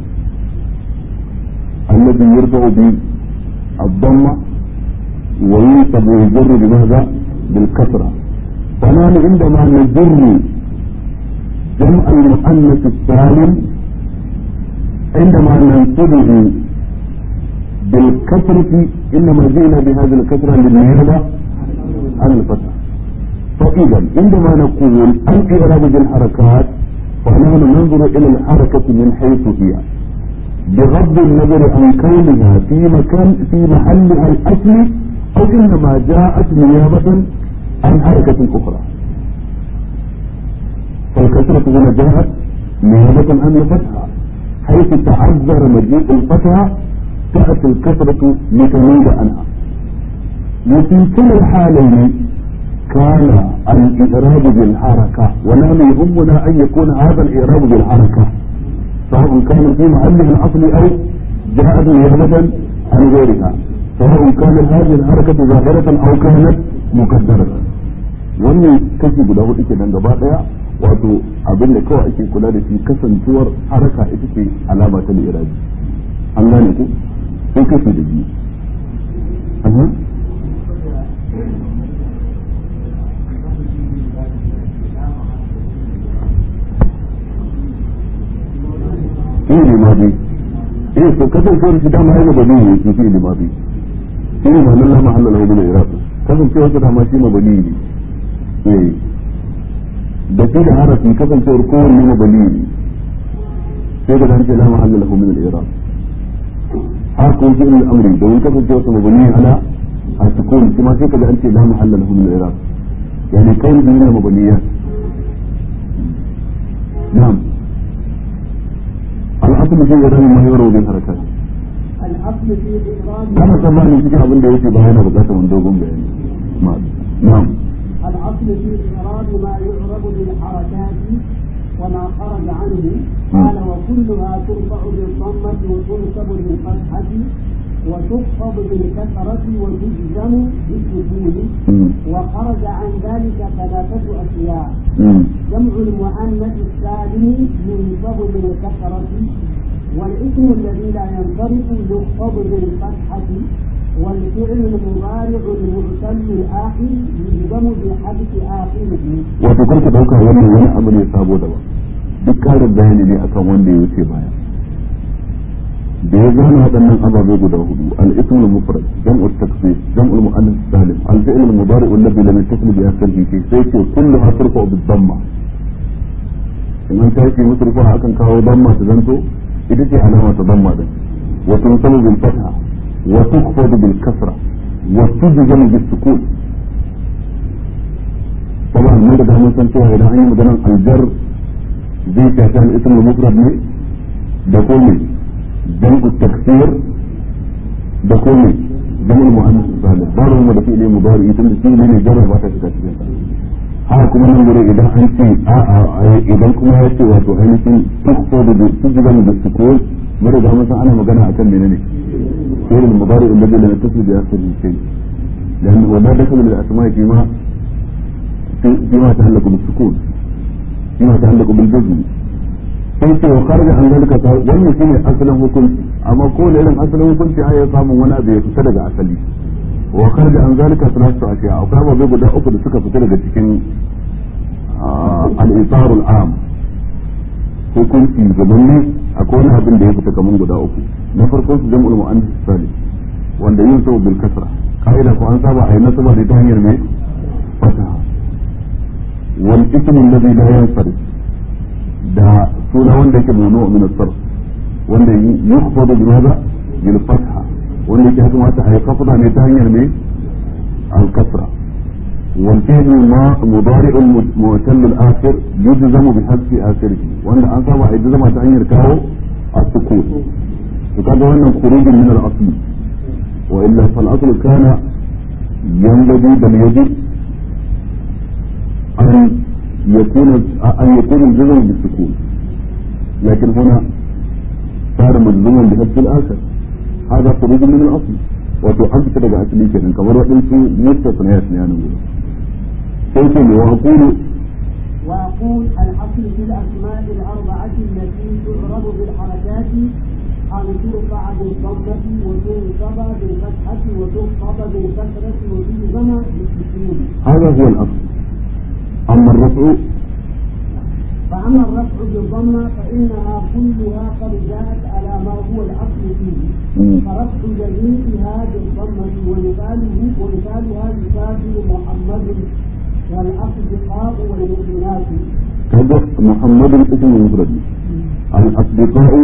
الذي يرفع بالضمة وينصب ويجر بماذا؟ بالكسرة فنحن عندما نجر جمع المؤنث السالم عندما ننصبه بالكسرة إنما جئنا بهذه الكسرة للنيابة عن الفتح فإذا عندما نقول الإعراب بالحركات فنحن ننظر إلى الحركة من حيث هي بغض النظر عن كونها في مكان في محلها الأصلي أو إنما جاءت نيابة عن حركة أخرى فالكسرة هنا جاءت نيابة عن الفتحة حيث تعذر مجيء الفتحة تأتي الكسرة لتميل عنها وفي كل الحالين كان الإعراب بالحركة ونحن يهمنا أن يكون هذا الإعراب بالحركة سواء كان في محله الأصلي أو جاءت نيابة عن غيرها سواء كانت هذه الحركة ظاهرة أو كانت مقدرة wannan kashi guda hudu ke nan gaba daya wato abin da kawai ake kula da shi kasancewar haraka ita ce alama ta irabi an gane ku sai kashi da biyu Aha. fi'ili madi eh to kasancewar shi dama yana bani ne shi fi'ili madi shi ne ma'anar la mahalla lahu min al-i'rab kasancewar shi dama shi mabani ne eh da shi da harafi kasancewar kowanne mabani ne sai da dace la mahalla lahu min al-i'rab har ko shi ne amri domin kasancewar sa mabani ala a-sukun kuma sai kaga an ce la mahalla lahu min al-i'rab yani kawai ne mabaniyat na'am الأصل في إعراب ما يروى بالحركات الأصل في إعراب أنا طبعا cikin abin da yake bayana bukatar wani dogon bayani na'am الأصل في إعراب ما يعرب بالحركات وما خرج عنه قال وكلها ترفع بالضمة وتنصب بالفتحة وتخفض بالكسرة وتجزم بالسكون مم. وخرج عن ذلك ثلاثة أشياء مم. جمع المؤنث السالم ينصب بالكسرة والاسم الذي لا ينصرف يخفض بالفتحة والفعل المضارع المعتل الآخر يجزم بحذف آخره wato karka dauka wannan wani abu ne sabo daban duk karin bayani ne akan wanda ya wuce baya da ya gane waɗannan ababe guda hudu al-ism al-mufrad jam'u at-taksir jam'u al-mu'annath salim al-fi'l al-mudari alladhi lam yattasil bi akhirih sai ce kulluha turfa bi dhamma in an tashi musrufa akan kawo damma ta zanto ita ce alama ta damma din wa tunsabu bil fatha وتخفض بالكسرة وتجزم بالسكون طبعا من ده من سنتها إذا أي مثلا الجر زي كان اسم المفرد ne da komai jam'u taksir da komai jam'u mu'annas salih babu mu da fi'li mudari tun da shi ne jarra ba ta shiga cikin sa haka kuma nan gure idan an ce a a idan kuma ya ce wato ainihin tukko da tujiban da sukun mara da mun san ana magana akan menene fi'l mudari alladhi lam yattasil bi akhirih shay لأنه ولا دخل للأسماء فيما فيما يتعلق بالسكون فيما يتعلق بالجزم sai ce wa karga an zalika ta wannan shine asalin hukunci amma ko da irin asalin hukunci ai ya samu wani abu ya fita daga asali wa karga an zalika salatu ashiya akwai ababai guda uku da suka fita daga cikin al-isarul am hukunci gabanni akwai wani abin da ya fita kaman guda uku na farko su jam'ul mu'annas salim wanda yin sau bil kasra kaida ko an saba ayi nasaba da ta hanyar mai fataha wal ismu alladhi la yansarif da suna wanda yake manu min as-sarf wanda yukhfadu bi madha bil fatha wanda yake kuma ta ayi kafda ne ta hanyar ne al kasra wal fi'l ma mudari' mu'tal al akhir yujzamu bi hasbi akhirih wanda an saba ayi zama ta hanyar kawo as-sukun to kaga wannan khurujin min al asl wa illa fal asl kana yanbaghi bal yajib an يكون أن يكون الجزم بالسكون لكن هنا صار مجزوما بحذف الآخر هذا خروج من الأصل وتحذف كده أصلي كده كما رأيت مستثنيات يعني قلت وأقول وأقول الأصل في الأسماء الأربعة التي تعرب بالحركات أن ترفع بالضمة وتنصب بالفتحة وتخفض بالكسرة وتجزم بالسكون هذا هو الأصل أما الرفع فأما الرفع بالضمة فإنها كلها قد جاءت على ما هو الأصل فيه فرفع جميعها بالضمة ومثاله ومثالها يسافر محمد والأصدقاء والمؤمنات كذا محمد اسم مفرد الأصدقاء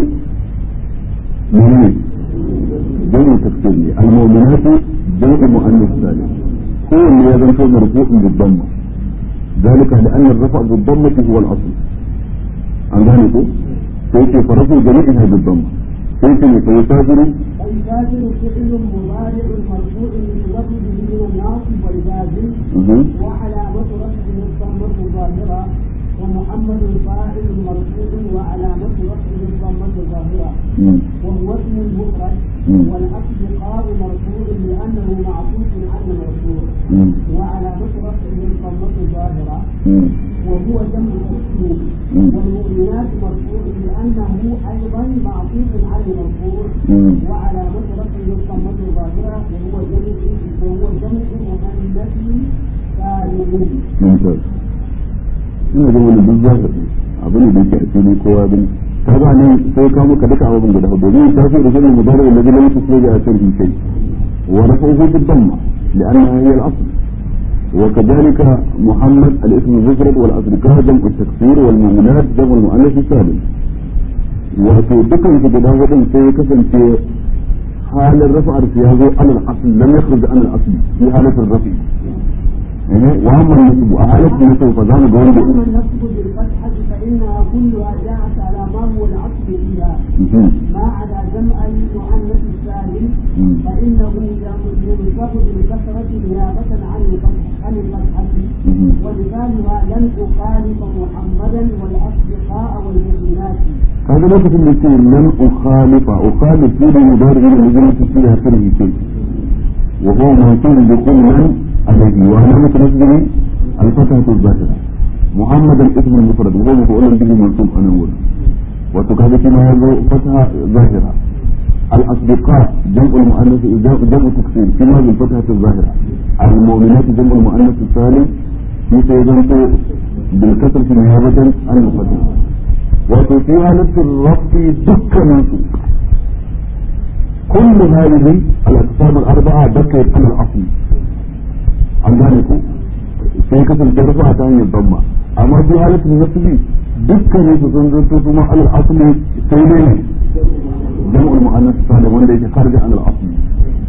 من جمع تكسيري المؤمنات جمع مؤنث ثاني هو اللي يزن مرفوع بالضمه ذلك لأن الرفع بالضمة هو الأصل عن ذلك سيكي فرفع جميعها بالضمة سيكي سيسافر فيسافر فعل مضارع مرفوع بلفظه من الناصب والجازم وعلامة رفعه الضمة الظاهرة ومحمد فاعل مرفوع وعلامة رفعه الضمة الظاهرة وهو اسم المفرد والأصدقاء مرفوع لأنه معطوف على المرفوع وعلامة رفعه الضمة الظاهرة وهو جمع تكسير والمؤمنات مرفوع لأنه أيضا معطوف على المرفوع وعلامة رفعه الضمة الظاهرة وهو جمع وهو جمع مؤنث سالم. ممتاز. ina da wani duk za ka abin da yake a fili kowa gani ka ba ne sai ka muka duka abin guda hudu domin ta fi da sunan mudari da zai lamsu sai a cikin kai wa rafahu bid-damma لأنها هي الأصل وكذلك محمد الاسم المفرد والأصدقاء جمع التكسير والمؤمنات جمع المؤنث السالم wato dukan su guda hudun sai ya kasance halin rafa'ar su ya zo alal asl lam yakhruj an al asl fi halatin rafi wa amma nasbu a halatin nasbu fa zamu ga wanda أما النصب بالفتحة فإنها كلها جاءت على ما هو الأصل فيها ما عدا جمع المؤنث السالم فإنه ينصب بالكسرة نيابة عن الفتح عن الفتحة ولسانها لن أخالف محمدا والأصدقاء والمؤمنات هذا ليس في الاثنين لن أخالف أخالف في المضارع الذي فيها كره شيء وهو منصوب بكل من عليه وعلامة نصبه الفتحة الظاهرة محمد الاسم المفرد وهو مفعول به منصوب أنا أقول وتكاد فيما يزو فتحة ظاهرة الأصدقاء جمع المؤنث جمع تكسير فيما بالفتحة الظاهرة المؤمنات جمع المؤنث السالم في سيدنته بالكسر نيابة عن الفتحة وفي حالة الرفع دكا كل هذه الأقسام الأربعة ذكرت على الأصل عن ذلك sai kasance rufa ta hanyar damma amma fi halatin nasbi dukkanin su sun zanto kuma alal asli sai ne jam'ul mu'annas salim wanda yake kharja an al asli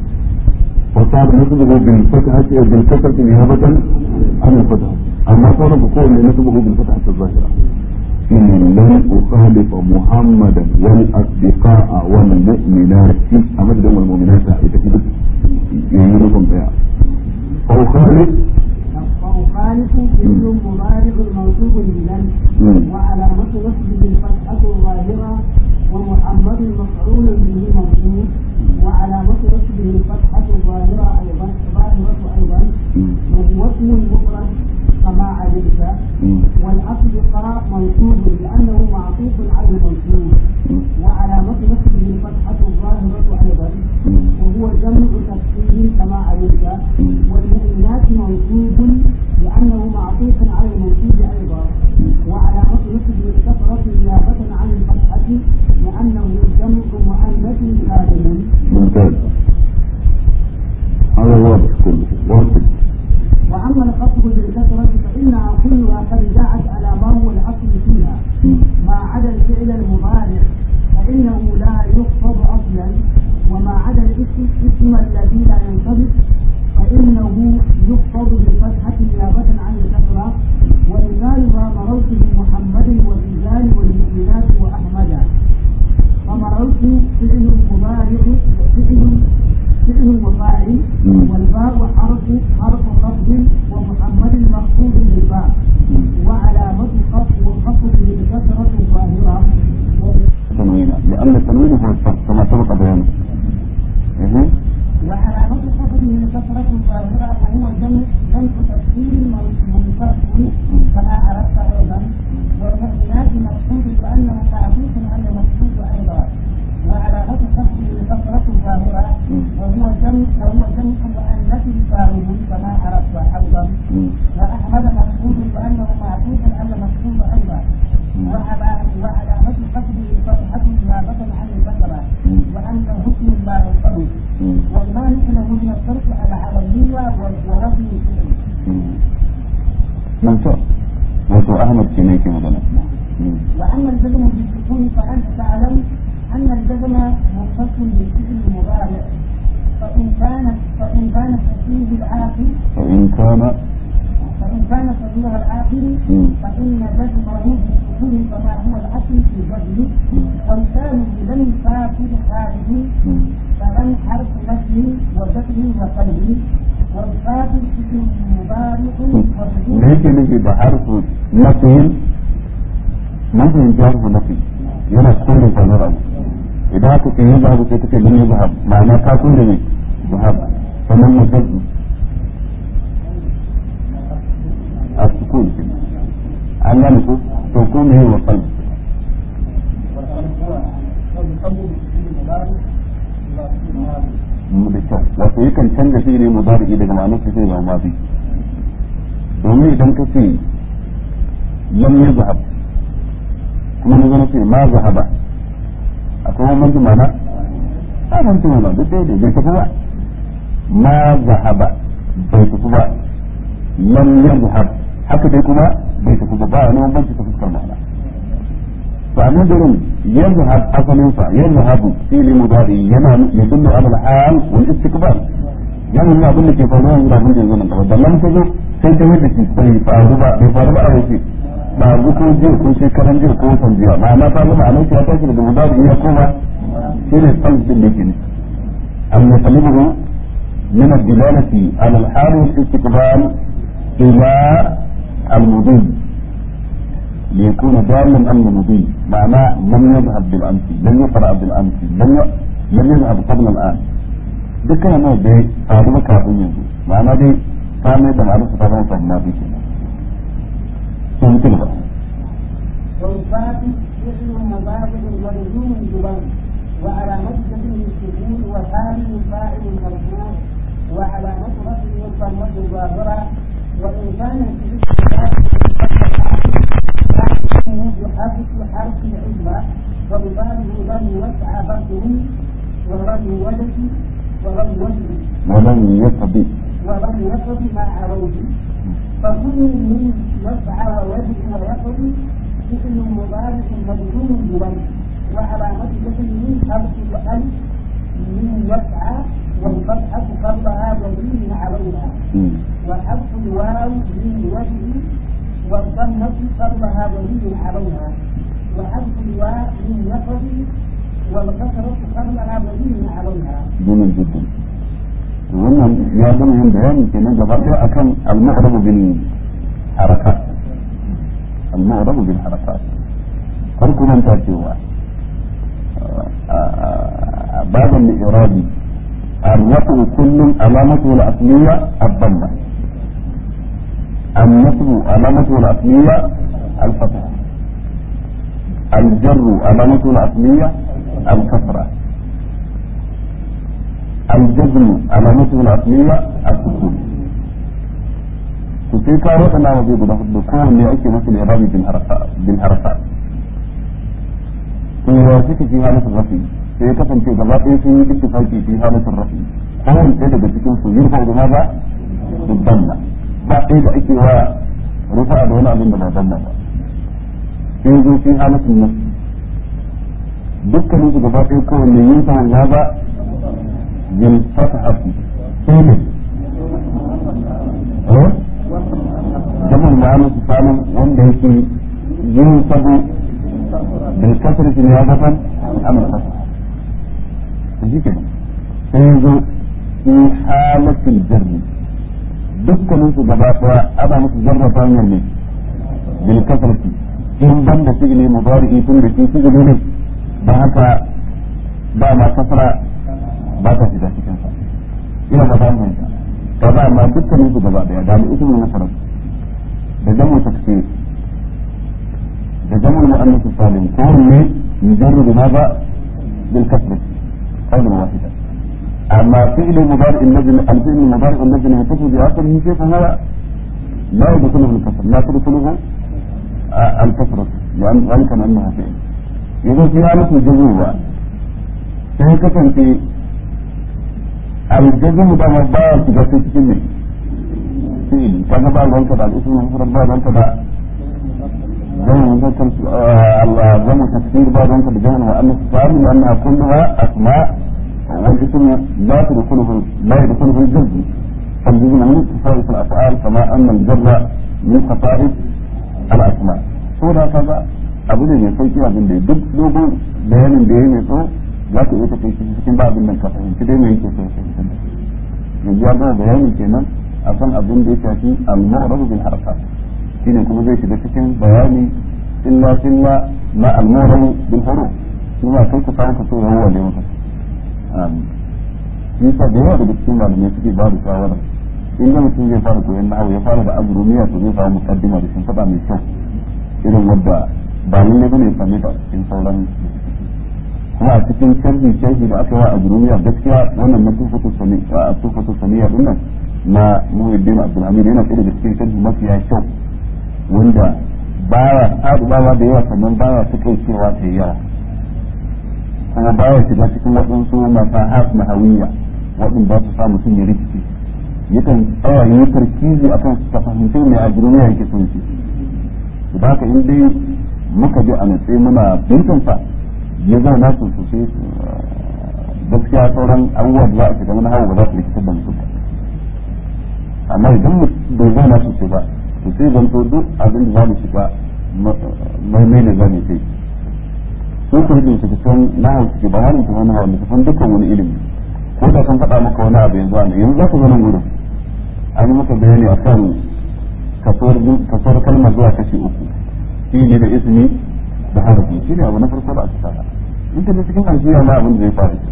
وصار نسبه بالفتحة بالكسرة نيابة عن الفتحة أما صار بقول نسبه بالفتحة الظاهرة إن لن أخالف محمدا والأصدقاء والمؤمنات أمد والمؤمنات يتكلم يمينكم بها فأخالف فأخالف فعل مضارع منصوب بلن وعلامة نصبه الفتحة الظاهرة ومحمد مفعول به منصوب وعلامة نصبه الفتحة الظاهرة أيضا ظاهرة أيضا وهو اسم مفرد كما علمت والأصدقاء منصوب لأنه معطوف على المنصوب وعلامة نصبه الفتحة الظاهرة أيضا وهو جمع تفسير كما علمت والمؤمنات منصوب لأنه معطوف على المنصوب أيضا وعلامة نصبه الكسرة نيابة عن الفتحة لأنه جمع مؤنث سالم ممتاز هذا واضح كله واضح وأما الخفض بالكسرة فإنها كلها قد جاءت على ما هو الأصل فيها ما عدا الفعل المضارع فإنه لا يخفض أصلا وما عدا الاسم اسم الذي لا ينطبق فإنه يخفض بالفتحة نيابة عن الكسرة ومثالها مررت بمحمد وبلال والمؤمنات وأحمد فمررت فعل مضارع فعل فعل وفاعل والباء حرف حرف خفض ومحمد مخفوض بالباء وعلامة خفض وخفض بالكسرة الظاهرة تنوينا لأن التنوين هو الصف كما سبق بيانه إيه؟ وعلامة خفض بالكسرة الظاهرة فهو جمع جمع تفسير منفصل كما عرفت أيضا والمؤمنات مقصود بأنه معروف على المقصود أيضا وعلامة خفض بالكسرة الظاهرة وهو جمع وهو جمع مؤنث فاعل كما عرفت أيضا وأحمد مقصود بأنه معروف على المقصود أيضا وعلامة خفض بالفتحة نيابة عن الكسرة وأن حكم لا ينطبق والمانع له من الصرف العربية ورفض الفعل ممتاز wato Ahmad ke ne ke magana وأما الجزم بالسكون فأنت تعلم أن الجزم مختص بالفعل المضارع فإن كانت فإن كان فيه العاقل فإن كان فإن كان صغير العاقل فإن جزمه بالسكون كما هو الأصل في الجزم ومثاله لم يسافر خارج فلن حرف نفي وجزم وقلب والخافض اسم مضارع da yake nufi da harfu nafiyin mun fahimci harfu nafi yana kore sanar abu idan aka ce yin abu sai take lam yazhab ma'ana ka kore ne zahab sannan mutum a sukun an gane ko to ko me wa qalb mu da kyau wato yakan canza shi ne mudari daga ma'anar sai zama mazi domin idan ka ce lam yazhab kuma na zama ce ma zahaba akwai bambanci mana a bambanci mana duk daidai bai tafi ba ma zahaba bai tafi ba lam yazhab haka dai kuma bai tafi ba ba wani bambanci ta fuskar ma'ana to a nan gurin yazhab asalin sa yazhabu fi'li mudari yana yadullu ala al-hal wal istiqbal yana nuna abin da ke faruwa yanzu da abin da yanzu nan gaba da lam ta zo sai ta yadda shi bai faru ba bai faru ba a yau ba zu ko jiya ko shekaran jiya ko watan jiya ma'ana ta zama a nan ya tashi daga mudari ya koma shi ne tsalcin da ke ne an ya salimu min ad-dilalati ala al-hal wal istiqbal ila al-mudin ليكون دالا امن مضي معناه لم يذهب بالامس لم يقرا بالامس لم لم يذهب قبل الان dukkan nan dai faru kafin yanzu ma'ana dai ta mai da ma'anar ta zama sabon mafi ke sun mutu ba والفاتح اسم مضارع ولزوم الجبال وعلامة جزم السكون وثاني فاعل مرفوع وعلامة رفعه الضمة الظاهرة وإن كان في يحرك حرف العزمة وببابه لم يوسع بطه ولم يولد ولم يولد ولم يقضي ولم يقض ما عليه فكل من يسعى ويدعو ويقضي فعل مضارع مجزوم بولد وعلامة جسمه حرف الألف من يسعى والفتحة قبلها ضمير عليها وحذف الواو من وجه والضمة قبلها ضمير عليها وحذف الواو من نفر والكسرة قبلها ضمير عليها. جميل جدا. wannan ya zama yin bayani kenan gaba ɗaya akan al-mu'rabu bil harakat al-mu'rabu bil harakat farko nan ta cewa باب الإعراب الرفع كل علامته الأصلية الضمة النصب علامته الأصلية الفتح الجر علامته الأصلية الكسرة الجزم علامته الأصلية السكون sai ka waɗanda wa zai guda hudu kowanne ake masa irabi bin harfa to ya suke fi halatul rafi sai ya kasance gaba ɗaya sun yi ittifaqi fi halatul rafi kowanne ɗaya daga cikin su yurfa da ma ba dubbanna ba ɗaya da ake wa rufa da wani abin da ba danna ba sai zo fi halatul nas dukkanin su gaba ɗaya kowanne yurfa ya ba bil fatahati sai ne jamal ma'ana su samun wanda yake yin sabo bil kasar shi ne ya zafan amal fasa shi ke sai zo fi halatul jarri dukkanin su gaba daya ana musu jarra ta hanyar ne bil kasar shi in ban da sigili mubari'i tun da shi sigili ne ba haka ba ma kasara ba ta shiga cikin sa ina ba ta hanyar ta ba ma dukkanin su gaba daya da mu ismul mufrad da jamu takfir da jamu muannas salim ko ne yujarru bi madha bil kasr qawlan wahida amma fi'l mudari النجم الفعل المضارع النجم يتصل بآخره كيف هو لا يدخله الكسر لا تدخله الكسرة لأن ذلك أنه فعل إذا في حالة الجزوة سيكون في الجزم ده مبارك في cikin فعل كان بقى الوقت على الاسم المفرد بقى الوقت بقى جمع مذكر جمع تكسير بقى الوقت بجمع مؤنث سالم لانها كلها اسماء والاسم لا تدخله لا يدخله الجزم فالجزم من خصائص الافعال كما ان الجر من خصائص الاسماء سورة كذا abu ne mai sauki abin da duk dogon bayanin da ya mai tsawo za ka iya ta kai cikin ba abin nan ka fahimci dai mai yake so ya fahimci yanzu ya gama bayani kenan akan abin da ya shafi al-mu'rab bil harakat shine kuma zai shiga cikin bayani illa illa ma al-mu'rab bil huruf kuma kai ka samu ka so yawa da maka amin yasa da yawa daga cikin malamai suke ba da shawara in da mutum zai fara koyon nahawu ya fara da azrumiya to zai samu mukaddima da shin fada mai kyau irin wadda ba lalle bane ya same ta a cikin sauran kuma a cikin sharhi sharhi da aka yi wa azrumiya gaskiya wannan na tufatu sani a tufatu saniya din nan na Muhyiddin Abdul Hamid yana ɗaya daga cikin sharhi mafiya kyau wanda baya saduwa da yawa sannan baya ta kai cewa ta yawa kuma baya shiga cikin waɗansu masahat na hawiya waɗanda ba su sa mutum ya rikici yakan tsaya yi tarkizi akan su fahimci mai a duniya yake son shi da haka in dai muka je a natse muna bintansa ya zauna su sosai gaskiya sauran abubuwa da za a shiga wani hawa ba za su rikitar da mutum ba amma idan bai zauna sosai ba to sai zanto duk abin da za mu shiga mai mai da za mu kai sun ku hidin su san nahawu suke ba wani kuma nahawu ne san dukkan wani ilimi ko da kan faɗa maka wani abu yanzu ana yanzu za ku zo nan gurin an yi maka bayani a kan kasuwar kalmar zuwa kashi uku fili da ismi da harafi shi ne abu na farko da aka saka in ka je cikin aljiya ma abin da zai faru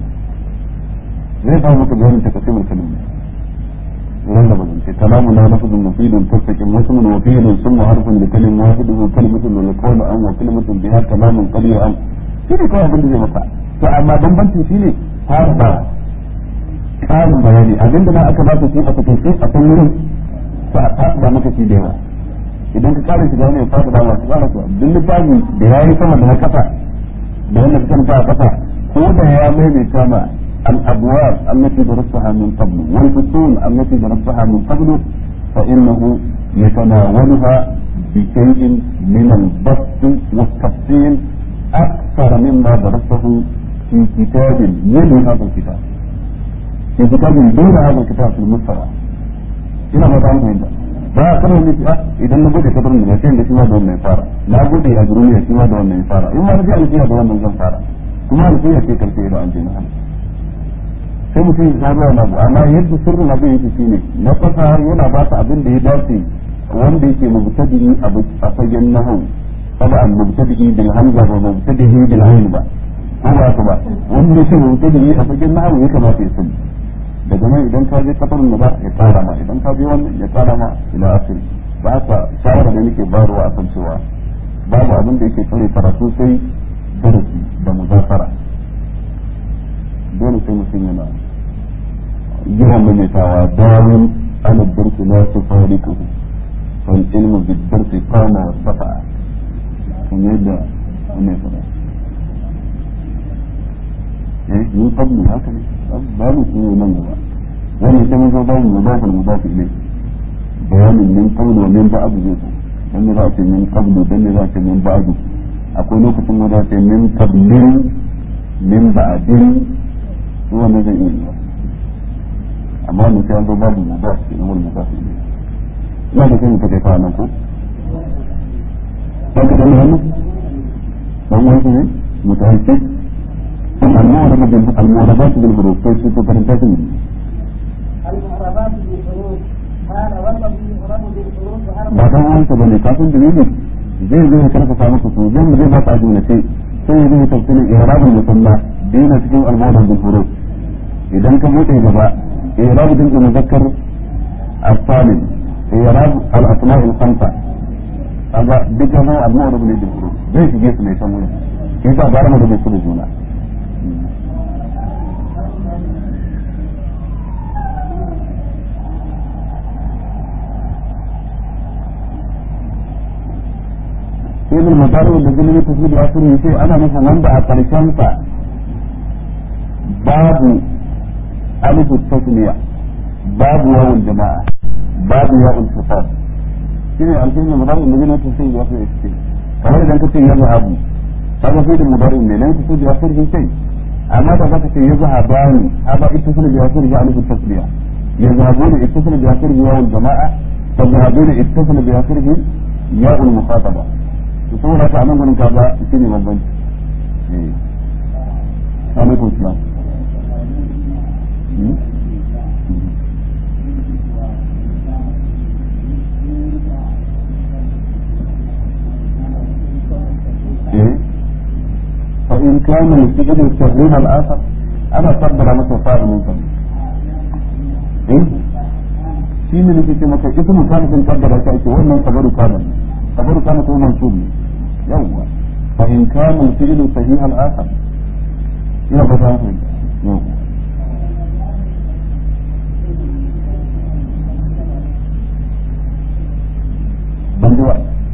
zai faru maka bayanin ta kasimar kalmar wurin da bazan ce kalamu na lafazin mufidun tattakin wasu mun wafidun sun mu harfin da kalim wahidu kalimatun da kawai an wa kalimatun biha kalamun qaliyu an shi ne kawai abin da zai maka to amma bambancin shi ne har ba ƙarin bayani abin da na aka ba su shi a takaice a kan wurin sa a ba maka shi da yawa idan ka ƙara shiga wani ya fasa ba masu ƙara su duk littafi da ya yi sama da na kasa da wanda ka kanta a kasa ko da ya maimaita ma الأبواب التي درستها من قبل والفصول التي درستها من قبل فإنه يتناولها بشيء من البسط والتفصيل أكثر مما درسته في كتاب من هذا الكتاب في كتاب دون هذا الكتاب في المستوى ina ba ta fahimta ba a kana ne a idan na bude kabarin da sai da shi ma da wannan fara na bude a duniya shi ma da wannan fara in ma na ji alfiya da wannan zan fara kuma alfiya ce karfe da an je na sai mutum ya samu wani abu amma yadda sirrin abin yake shine na kasa yana ba ta abin da ya dace wanda yake mubtadi a fagen nahawu طبعا مبتدئ بالهمزة ومبتدئ بالعين ba ko ba ka ba wanda yake mubtadi a fagen nahawu ya kamata ya sani daga nan idan ka je kafar ba ya tsara ma idan ka je wannan ya tsara ma ila asiri ba haka shawara da nake bayarwa akan cewa babu abin da yake tsare karatu sai darasi da muzafara dole sai mutum yana yawan maimaitawa dawin ana birki na su farikuhu wal ilmu bi birki kana wa safa kan yadda wannan fara eh ni qablu haka ne babu su ne nan gaba wannan sai mun zo babu mudaf al mudaf ilayhi bayanin min qablu wa min ba'd zai dan ne za a ce min qablu dan ne za a ce min ba'd akwai lokacin da za a ce min qablin min ba'din wannan zai iya yiwa amma wannan sai an zo babu mudaf ne wani mudaf ilayhi ina da kai ka kai fa nan ko dan ka dan hannu dan wani ne mutahassis المعربة المعربات بالحروف كيف تفرنتين المعربات بالحروف قال والذي يعرب بالحروف ba dan wanda bane kafin dalili zai zai karfafa maka su zan zai ba ta ajuna sai sai zai tafsirin i'rabul musanna dina cikin al-mawdu bil huruf idan ka bude gaba i'rab din muzakkar as-salim i'rab al-asma' al-khamsa kaga duka ma al-mawdu bil huruf zai shige su ne san wurin kisa ba mu da su da juna sai da mutane da gini ta da wasu ne sai ana nufin wanda a karshen sa babu alifu tasniya babu yawon jama'a babu yawon sifat shine alfin da mutane da gini ta sai da wasu ne kamar idan ka ce ya zahabu kaga sai da mutane ne nan ta sai da wasu ne sai amma da zaka ce ya zahabani haba ita sai da wasu ne alifu tasniya ya zahabuna ittasala bi akhirih yawon jama'a fa zahabuna ittasala bi akhirih yawon mukhataba to saboda haka anan gurin kaga shi ne bambanci eh alaikum salam فإن كان الفعل يستخدم الآخر أنا أقدر مثل فاعل منكم إيه؟ shi ne nake ce maka ita mutane sun kaddara ta ake wannan kabaru kana kabaru kana ko mansub ne yawwa fa in kana al-fi'lu sahih al-akhar ina ba ta fahimta yawwa ban ji ba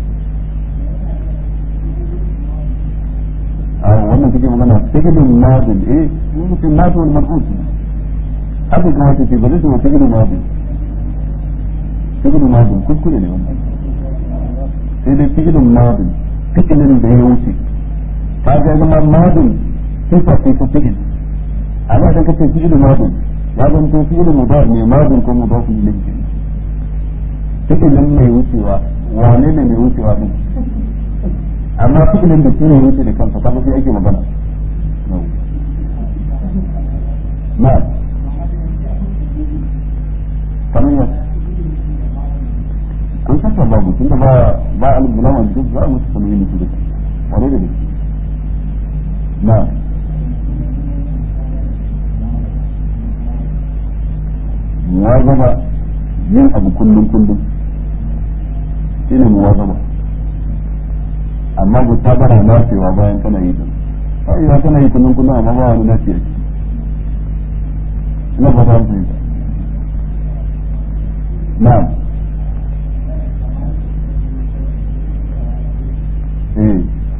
a wannan kake magana fi'lun madin eh mutum madin mar'ut haka kuma ce ba zai ce fi'lun madin fi'ilun madin kuskure ne wannan sai dai fi'ilun madin fi'ilin da ya wuce ka ga zama madin sifa ce ta fi'il amma idan kace fi'ilun madin ya zama to fi'ilun mudar ne madin ko mudaf ilayhi fi'ilin mai wucewa wane ne mai wucewa din amma fi'ilin da shi ne wuce da kansa kaga sai ake magana na kamar yadda an kasa babu tun da ba ba alif bulama duk za mu samu yin su duka wani da gaske na muwazaba yin abu kullum kullum shine muwazaba amma bu ta bara nafewa bayan kana yi din sai ya kana yi kullum kullum amma ba wani nafiya ina ba ta fahimta na'am eh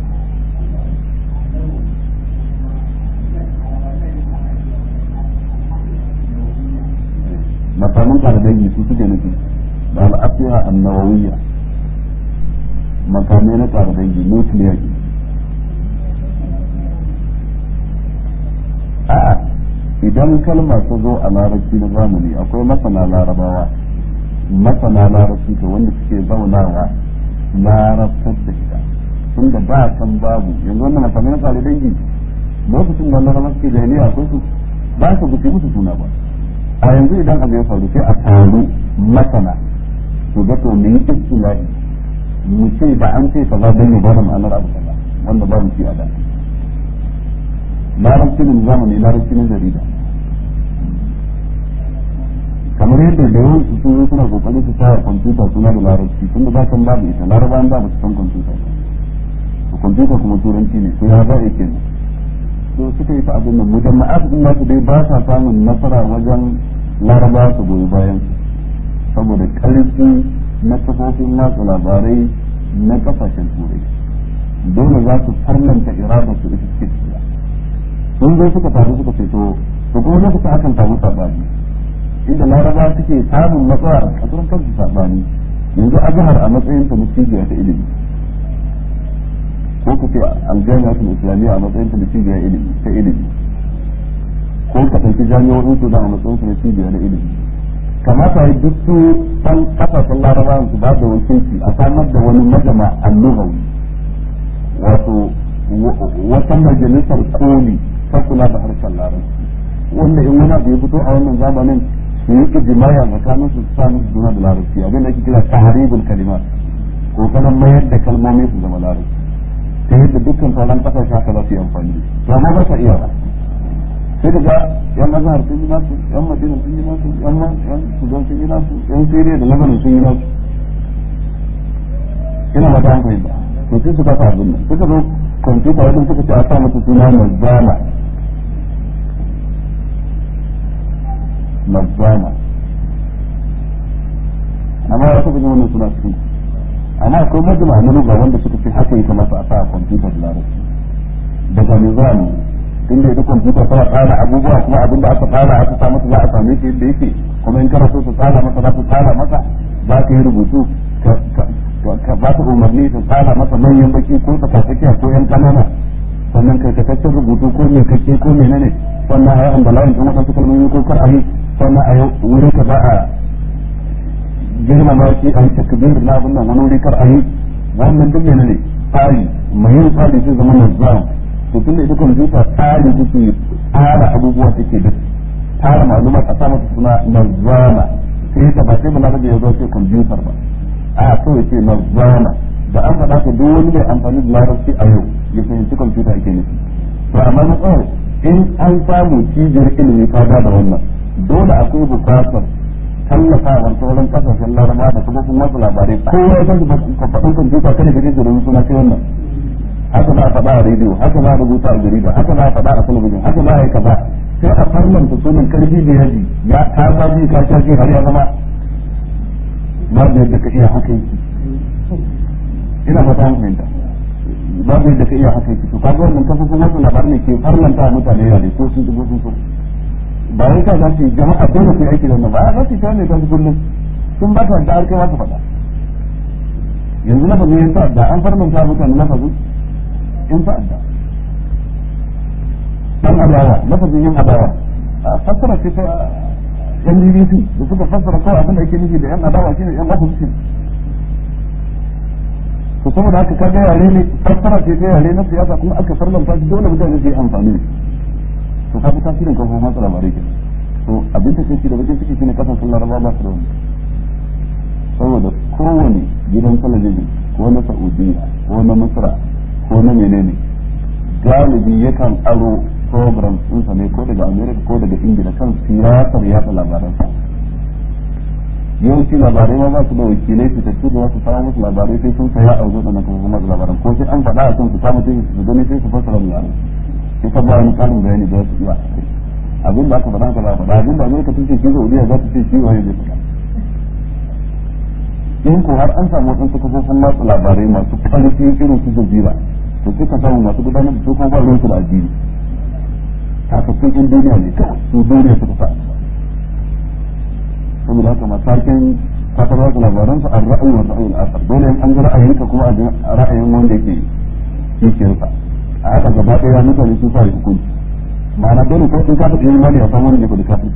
makamin kardangi su suke nufi da al'afiya annawawiyya makamai na kardangi nukiliya ke a'a idan kalma ta zo a larabci na zamani akwai masana larabawa masana larabci to wanda suke zaunawa larabtar da ita tunda ba kan babu yanzu wannan makamai na tsare dangi lokacin da larabawa suke jahiliya akwai su ba su guce musu suna ba a yanzu idan abu ya faru sai a taru masana to ga to mu yi istilahi mu ce da an ce kaza dan ya bada ma'anar abu kaza wanda babu shi a da larabci ne zamani larabci ne jarida kamar yadda da yawan su sun suna kokarin su sa kwamfuta suna da larabci tunda ba kan babu ita larabawan da ba su san kwamfuta ba to kwamfuta kuma turanci ne to ya za a kenan to suka yi ta abin nan mujama'at din nasu dai ba sa samun nasara wajen larabawa su goyi bayan saboda karfi na kafofin watsa labarai na kasashen turai dole za su farlanta irada su ita suke tafiya sun zo suka taru suka ce to to kuma lokacin akan samu sabani inda laraba suke samun matsala a kasuwar kansu sabani yanzu azhar a matsayin ta na cibiya ta ilimi ko ka ce aljami'atul islamiyya a matsayin ta na cibiya ilimi ta ilimi ko ka ɗauki jami'o'in su da a matsayin su na cibiya na ilimi kamata yi duk su san kasashen larabawan su ba da wakilci a samar da wani majama annubawi wato wata majalisar koli ta kula da harshen larabci wanda in wani abu ya fito a wannan zamanin su yi ijimaya tsakanin su sa musu juna da larabci abin da ake kira tahribul kalimat ko kana mayar da kalmomi su zama larabci ta yadda dukkan sauran kasashe haka za su yi amfani to amma ba sa iya ba sai daga yan azhar sun yi nasu yan madina sun yi nasu yan yan sudan sun yi nasu yan siriya da lebanon sun yi nasu ina ba ta hankali ba to sai suka sa abin nan suka zo kwamfuta wajen suka ce a sa mata suna mazama mazama amma ya taɓa wannan suna cikin amma akwai majama na lugha wanda suka ce haka ya kamata a sa a kwamfuta da larabci daga nizami tunda ita kwamfuta tana tsara abubuwa kuma abin da aka tsara aka sa masa za a same shi yadda yake kuma in kana so ta tsara masa za ta tsara masa za ka yi rubutu ka ba ta umarni ta tsara masa manyan baki ko ta kasakiya ko yan kanana sannan kai takaccen rubutu ko mai kake ko menene sannan a yi ambalayin ɗin waɗansu kalmomi ko kar a yi sannan a yi wuri ka za a girmama shi a yi takbir na abin nan wani wuri kar a yi wannan duk menene tsari mai yin tsari sai zama nazam to tunda ita kwamfuta tsari take tsara abubuwa take da tsara maluma a sa mata suna nazama sai ta ba sai ba na ya zo ce kwamfutar ba a kawai ce nazama da an faɗa ka duk wani mai amfani da larabci a yau ya fahimci kwamfuta ake nufi to amma na tsawon in an samu cibiyar ilimi ka da wannan dole akwai bukatar tallafawar sauran kasashen laraba da kuma kuma wasu labarai kowa ya san faɗin kwamfuta kada ka je da suna sai wannan haka za a faɗa a rediyo haka za a rubuta a jarida haka za a faɗa a talabijin haka za a yi kaza sai a farlanta sunan karfi da yaji ya ta ba ji ka sha har ya zama babu yadda ka iya haka yake ina fata mun fahimta babu yadda ka iya haka yake to kaga wannan kafofin wasu labarai ne ke farlanta a mutane yare ko sun dubo sun so ba wai ka za su yi jama'a dole su yi aiki da wannan ba za su yi ta ne ta kullum sun ba ta da har kai masu faɗa yanzu na fazin yin da an farlanta mutane na fazin in ta'adda dan adawa lafazin yin adawa fassara ce ta yan BBC da suka fassara kawai abin da ake nufi da yan adawa shine yan opposition to saboda haka kaga yare ne fassara ce ta yare na siyasa kuma aka farlanta shi dole mutane su yi amfani to kaga tasirin kafofin masu labarai ke to abin da kai da bakin ciki shine kasashen laraba ba su da wani saboda kowane gidan talabijin ko na saudiya ko na masra ko na menene galibi yakan aro program ɗinsa ne ko daga america ko daga ingila kan siyasar yatsa labaransa yawanci labarai ma ba su da wakilai su tafi da wasu samu musu labarai sai sun saya a wajen ɗanan kuma kuma labaran ko sai an faɗa a kan su samu sai su gani sai su fassara labarai sai ka ba wani ƙarin bayani da su iya abin da aka faɗa haka ba faɗa abin da america tun ce shi saudiya za ta ce shi wani zai faɗa in ko har an samu wasu kafofin watsa labarai masu ƙarfi irin su jazira to sai ka samu masu gudanar da su kuma ba ruwansu da addini kafafin yan duniya ne kawai su duniya suka sa saboda haka matakin kafar watsa labaran su an ra'ayi wa ra'ayin asar dole an ga ra'ayinka kuma a ra'ayin wanda yake kishiyarsa a haka gaba ɗaya mutane sun sa hukunci ma'ana dole ko in ka faɗi imani a samu wani ne kuɗi kafin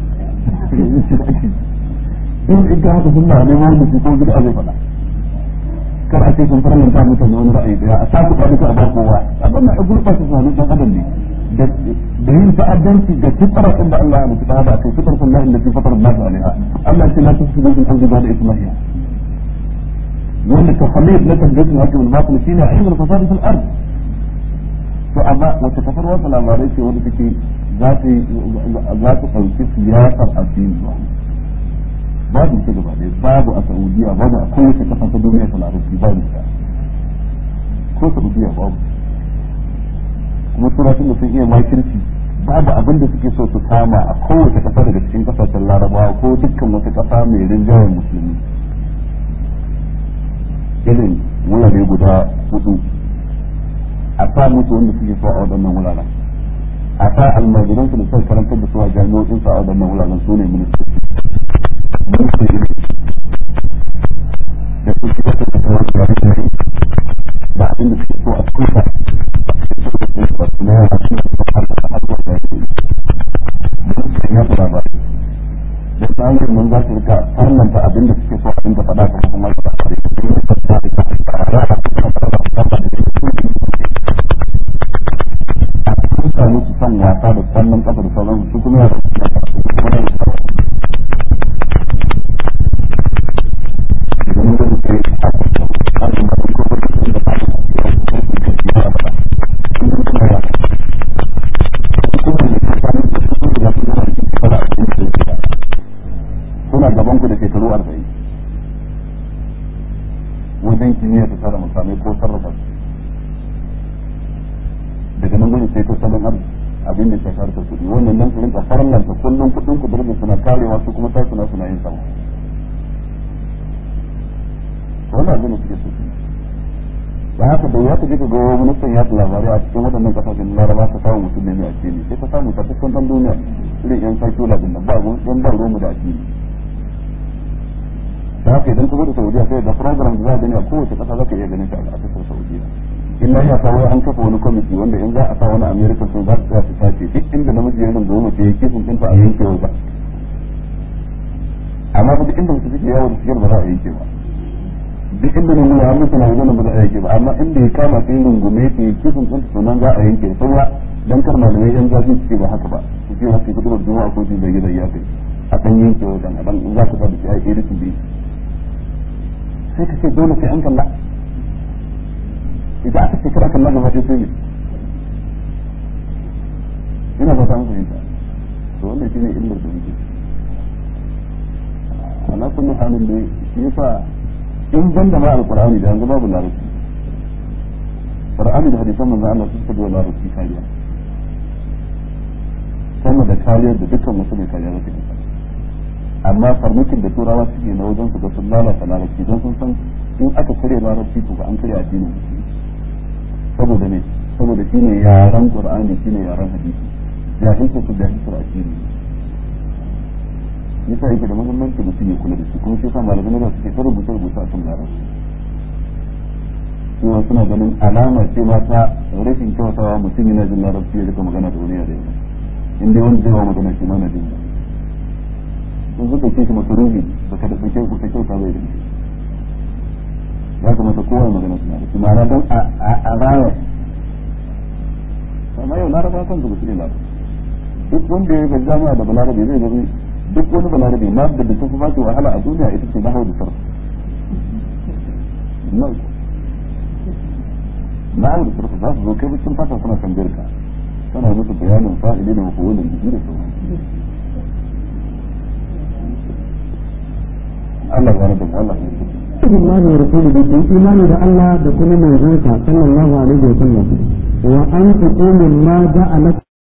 in in ka haka sun ba neman wani ko gida zai faɗa kar a ce sun farlanta mutane wani ra'ayi daya a saku ba duka a ba kowa abin na gurɓa su sami dan adam ne da yin ta'addanci da fitara din da Allah ya mutu ta da kai fitar sun lahin da fi fatar Allah alaiha Allah ya ce la tusibu bil ardi ba'da islahiha wanda ka khalid na tabbatin hakki wal batil shine ilmul fasad fil ard to amma wata kafar wata labarai ce wanda take za ta za ta ɗauki siyasar addini babu ita gaba ɗaya babu a saudiya babu a kowace kafa ta duniya ta larabci babu ita ko saudiya babu kuma suratun da sun iya makirci babu abin da suke so su kama a kowace kasa daga cikin kasashen larabawa ko dukkan wata kasa mai rinjayen musulmi irin wurare guda hudu a sa musu wanda suke so a waɗannan wuraren a sa almajiransu da suka karantar da su a jami'o'insu a waɗannan wuraren su ne ministoci mulkin ilimi da su shi wata da wani yare yare da abin da suke so a tuka na yara suna so har da har da yake mulkin ya fara ba da tsarin nan za su rika farlanta abin da suke so abin da faɗa kuma kuma da fare da kuma da fare da fare da fare a sun samu su san wasa da kwallon kafa da sauran su kuma yara suna kuma da suna gaban ku da shekaru arba'in wajen kimiyya ta tara musamman ko sarrafa su daga nan gudun sai tattalin arziki abin da shafar ta kudi wannan nan su rinka farlanta kullum kudin ku darajar suna karewa su kuma tasu na suna yin sama wannan abin da suke so da haka da ya tafi ga ministan yaɗa labarai a cikin waɗannan kasashen laraba ka samu mutum ne mai addini sai ka samu tabbacin ɗan duniya irin yan sakula din nan ba yan ba ruwan da addini da haka idan ka zo da saudiya sai da program da za a gani a kowace ƙasa za ka iya ganin shi a ƙasar saudiya illa ya sa wai an kafa wani kwamiti wanda in za a sa wani american sun za su tsaya su sace duk inda namiji ya nan goma ce ya kifin ɗinta a yanke wa ba amma duk inda mutum suke yawo da shigar ba za a yanke ba duk inda ne ya mutu na wajen ba za a yanke ba amma inda ya kama sai rungume ta yi kifin ɗinta sunan za a yanke saura dan kar malamai yan zafi su ce ba haka ba su ce haka kudu da juma'a ko ji da gida ya kai a ɗan yanke wajen a ɗan in za ka sa da shi a yi irin bi sai ka ce dole sai an kalla idan aka ce kar kalla gaba ɗaya sai ne ina ba ta an fahimta to wannan shine illar da muke ala kullu halin da shi yasa in ban da ma alqur'ani da yanzu babu larabci qur'ani da hadisan manzon Allah su suka da larabci kariya sama da kariyar da dukkan wasu mai kariya zai yi amma farmakin da turawa suke na wajen su ga sun lalata larabci don sun san in aka kare larabci to ba an kare addinin musulmi saboda ne saboda shine yaran qur'ani shine yaran hadisi jahilta su jahiltar addini yasa yake da muhimmanci mutum ya kula da shi kuma shi yasa malamai da suke ta rubuta rubuta a kan larabci kuma suna ganin alama ce ma ta rashin kyautawa mutum yana jin larabci ya rika magana da wani yare in dai wanda zai wa magana shi ma na jin sun suka ce shi makaruhi ba ka da ɗauke ku ka kyauta bai da ya kamata kowa magana suna da shi ma'ana don a raya amma yau laraba kan zuba su ne laraba duk wanda ya gaji jami'a da balarabe zai gani duk wani balarabe ma da da tafi baki wahala a duniya ita ce nahau da sarf nahau da sarf za su zo kai bikin fata suna kan jirka tana musu bayanin fa'ili da mafawulin jiki da sauran Allah ya rabu Allah ya rabu الله ورسوله بالإيمان بالله بكل من صلى الله عليه وسلم وأن تقوموا ما جعلت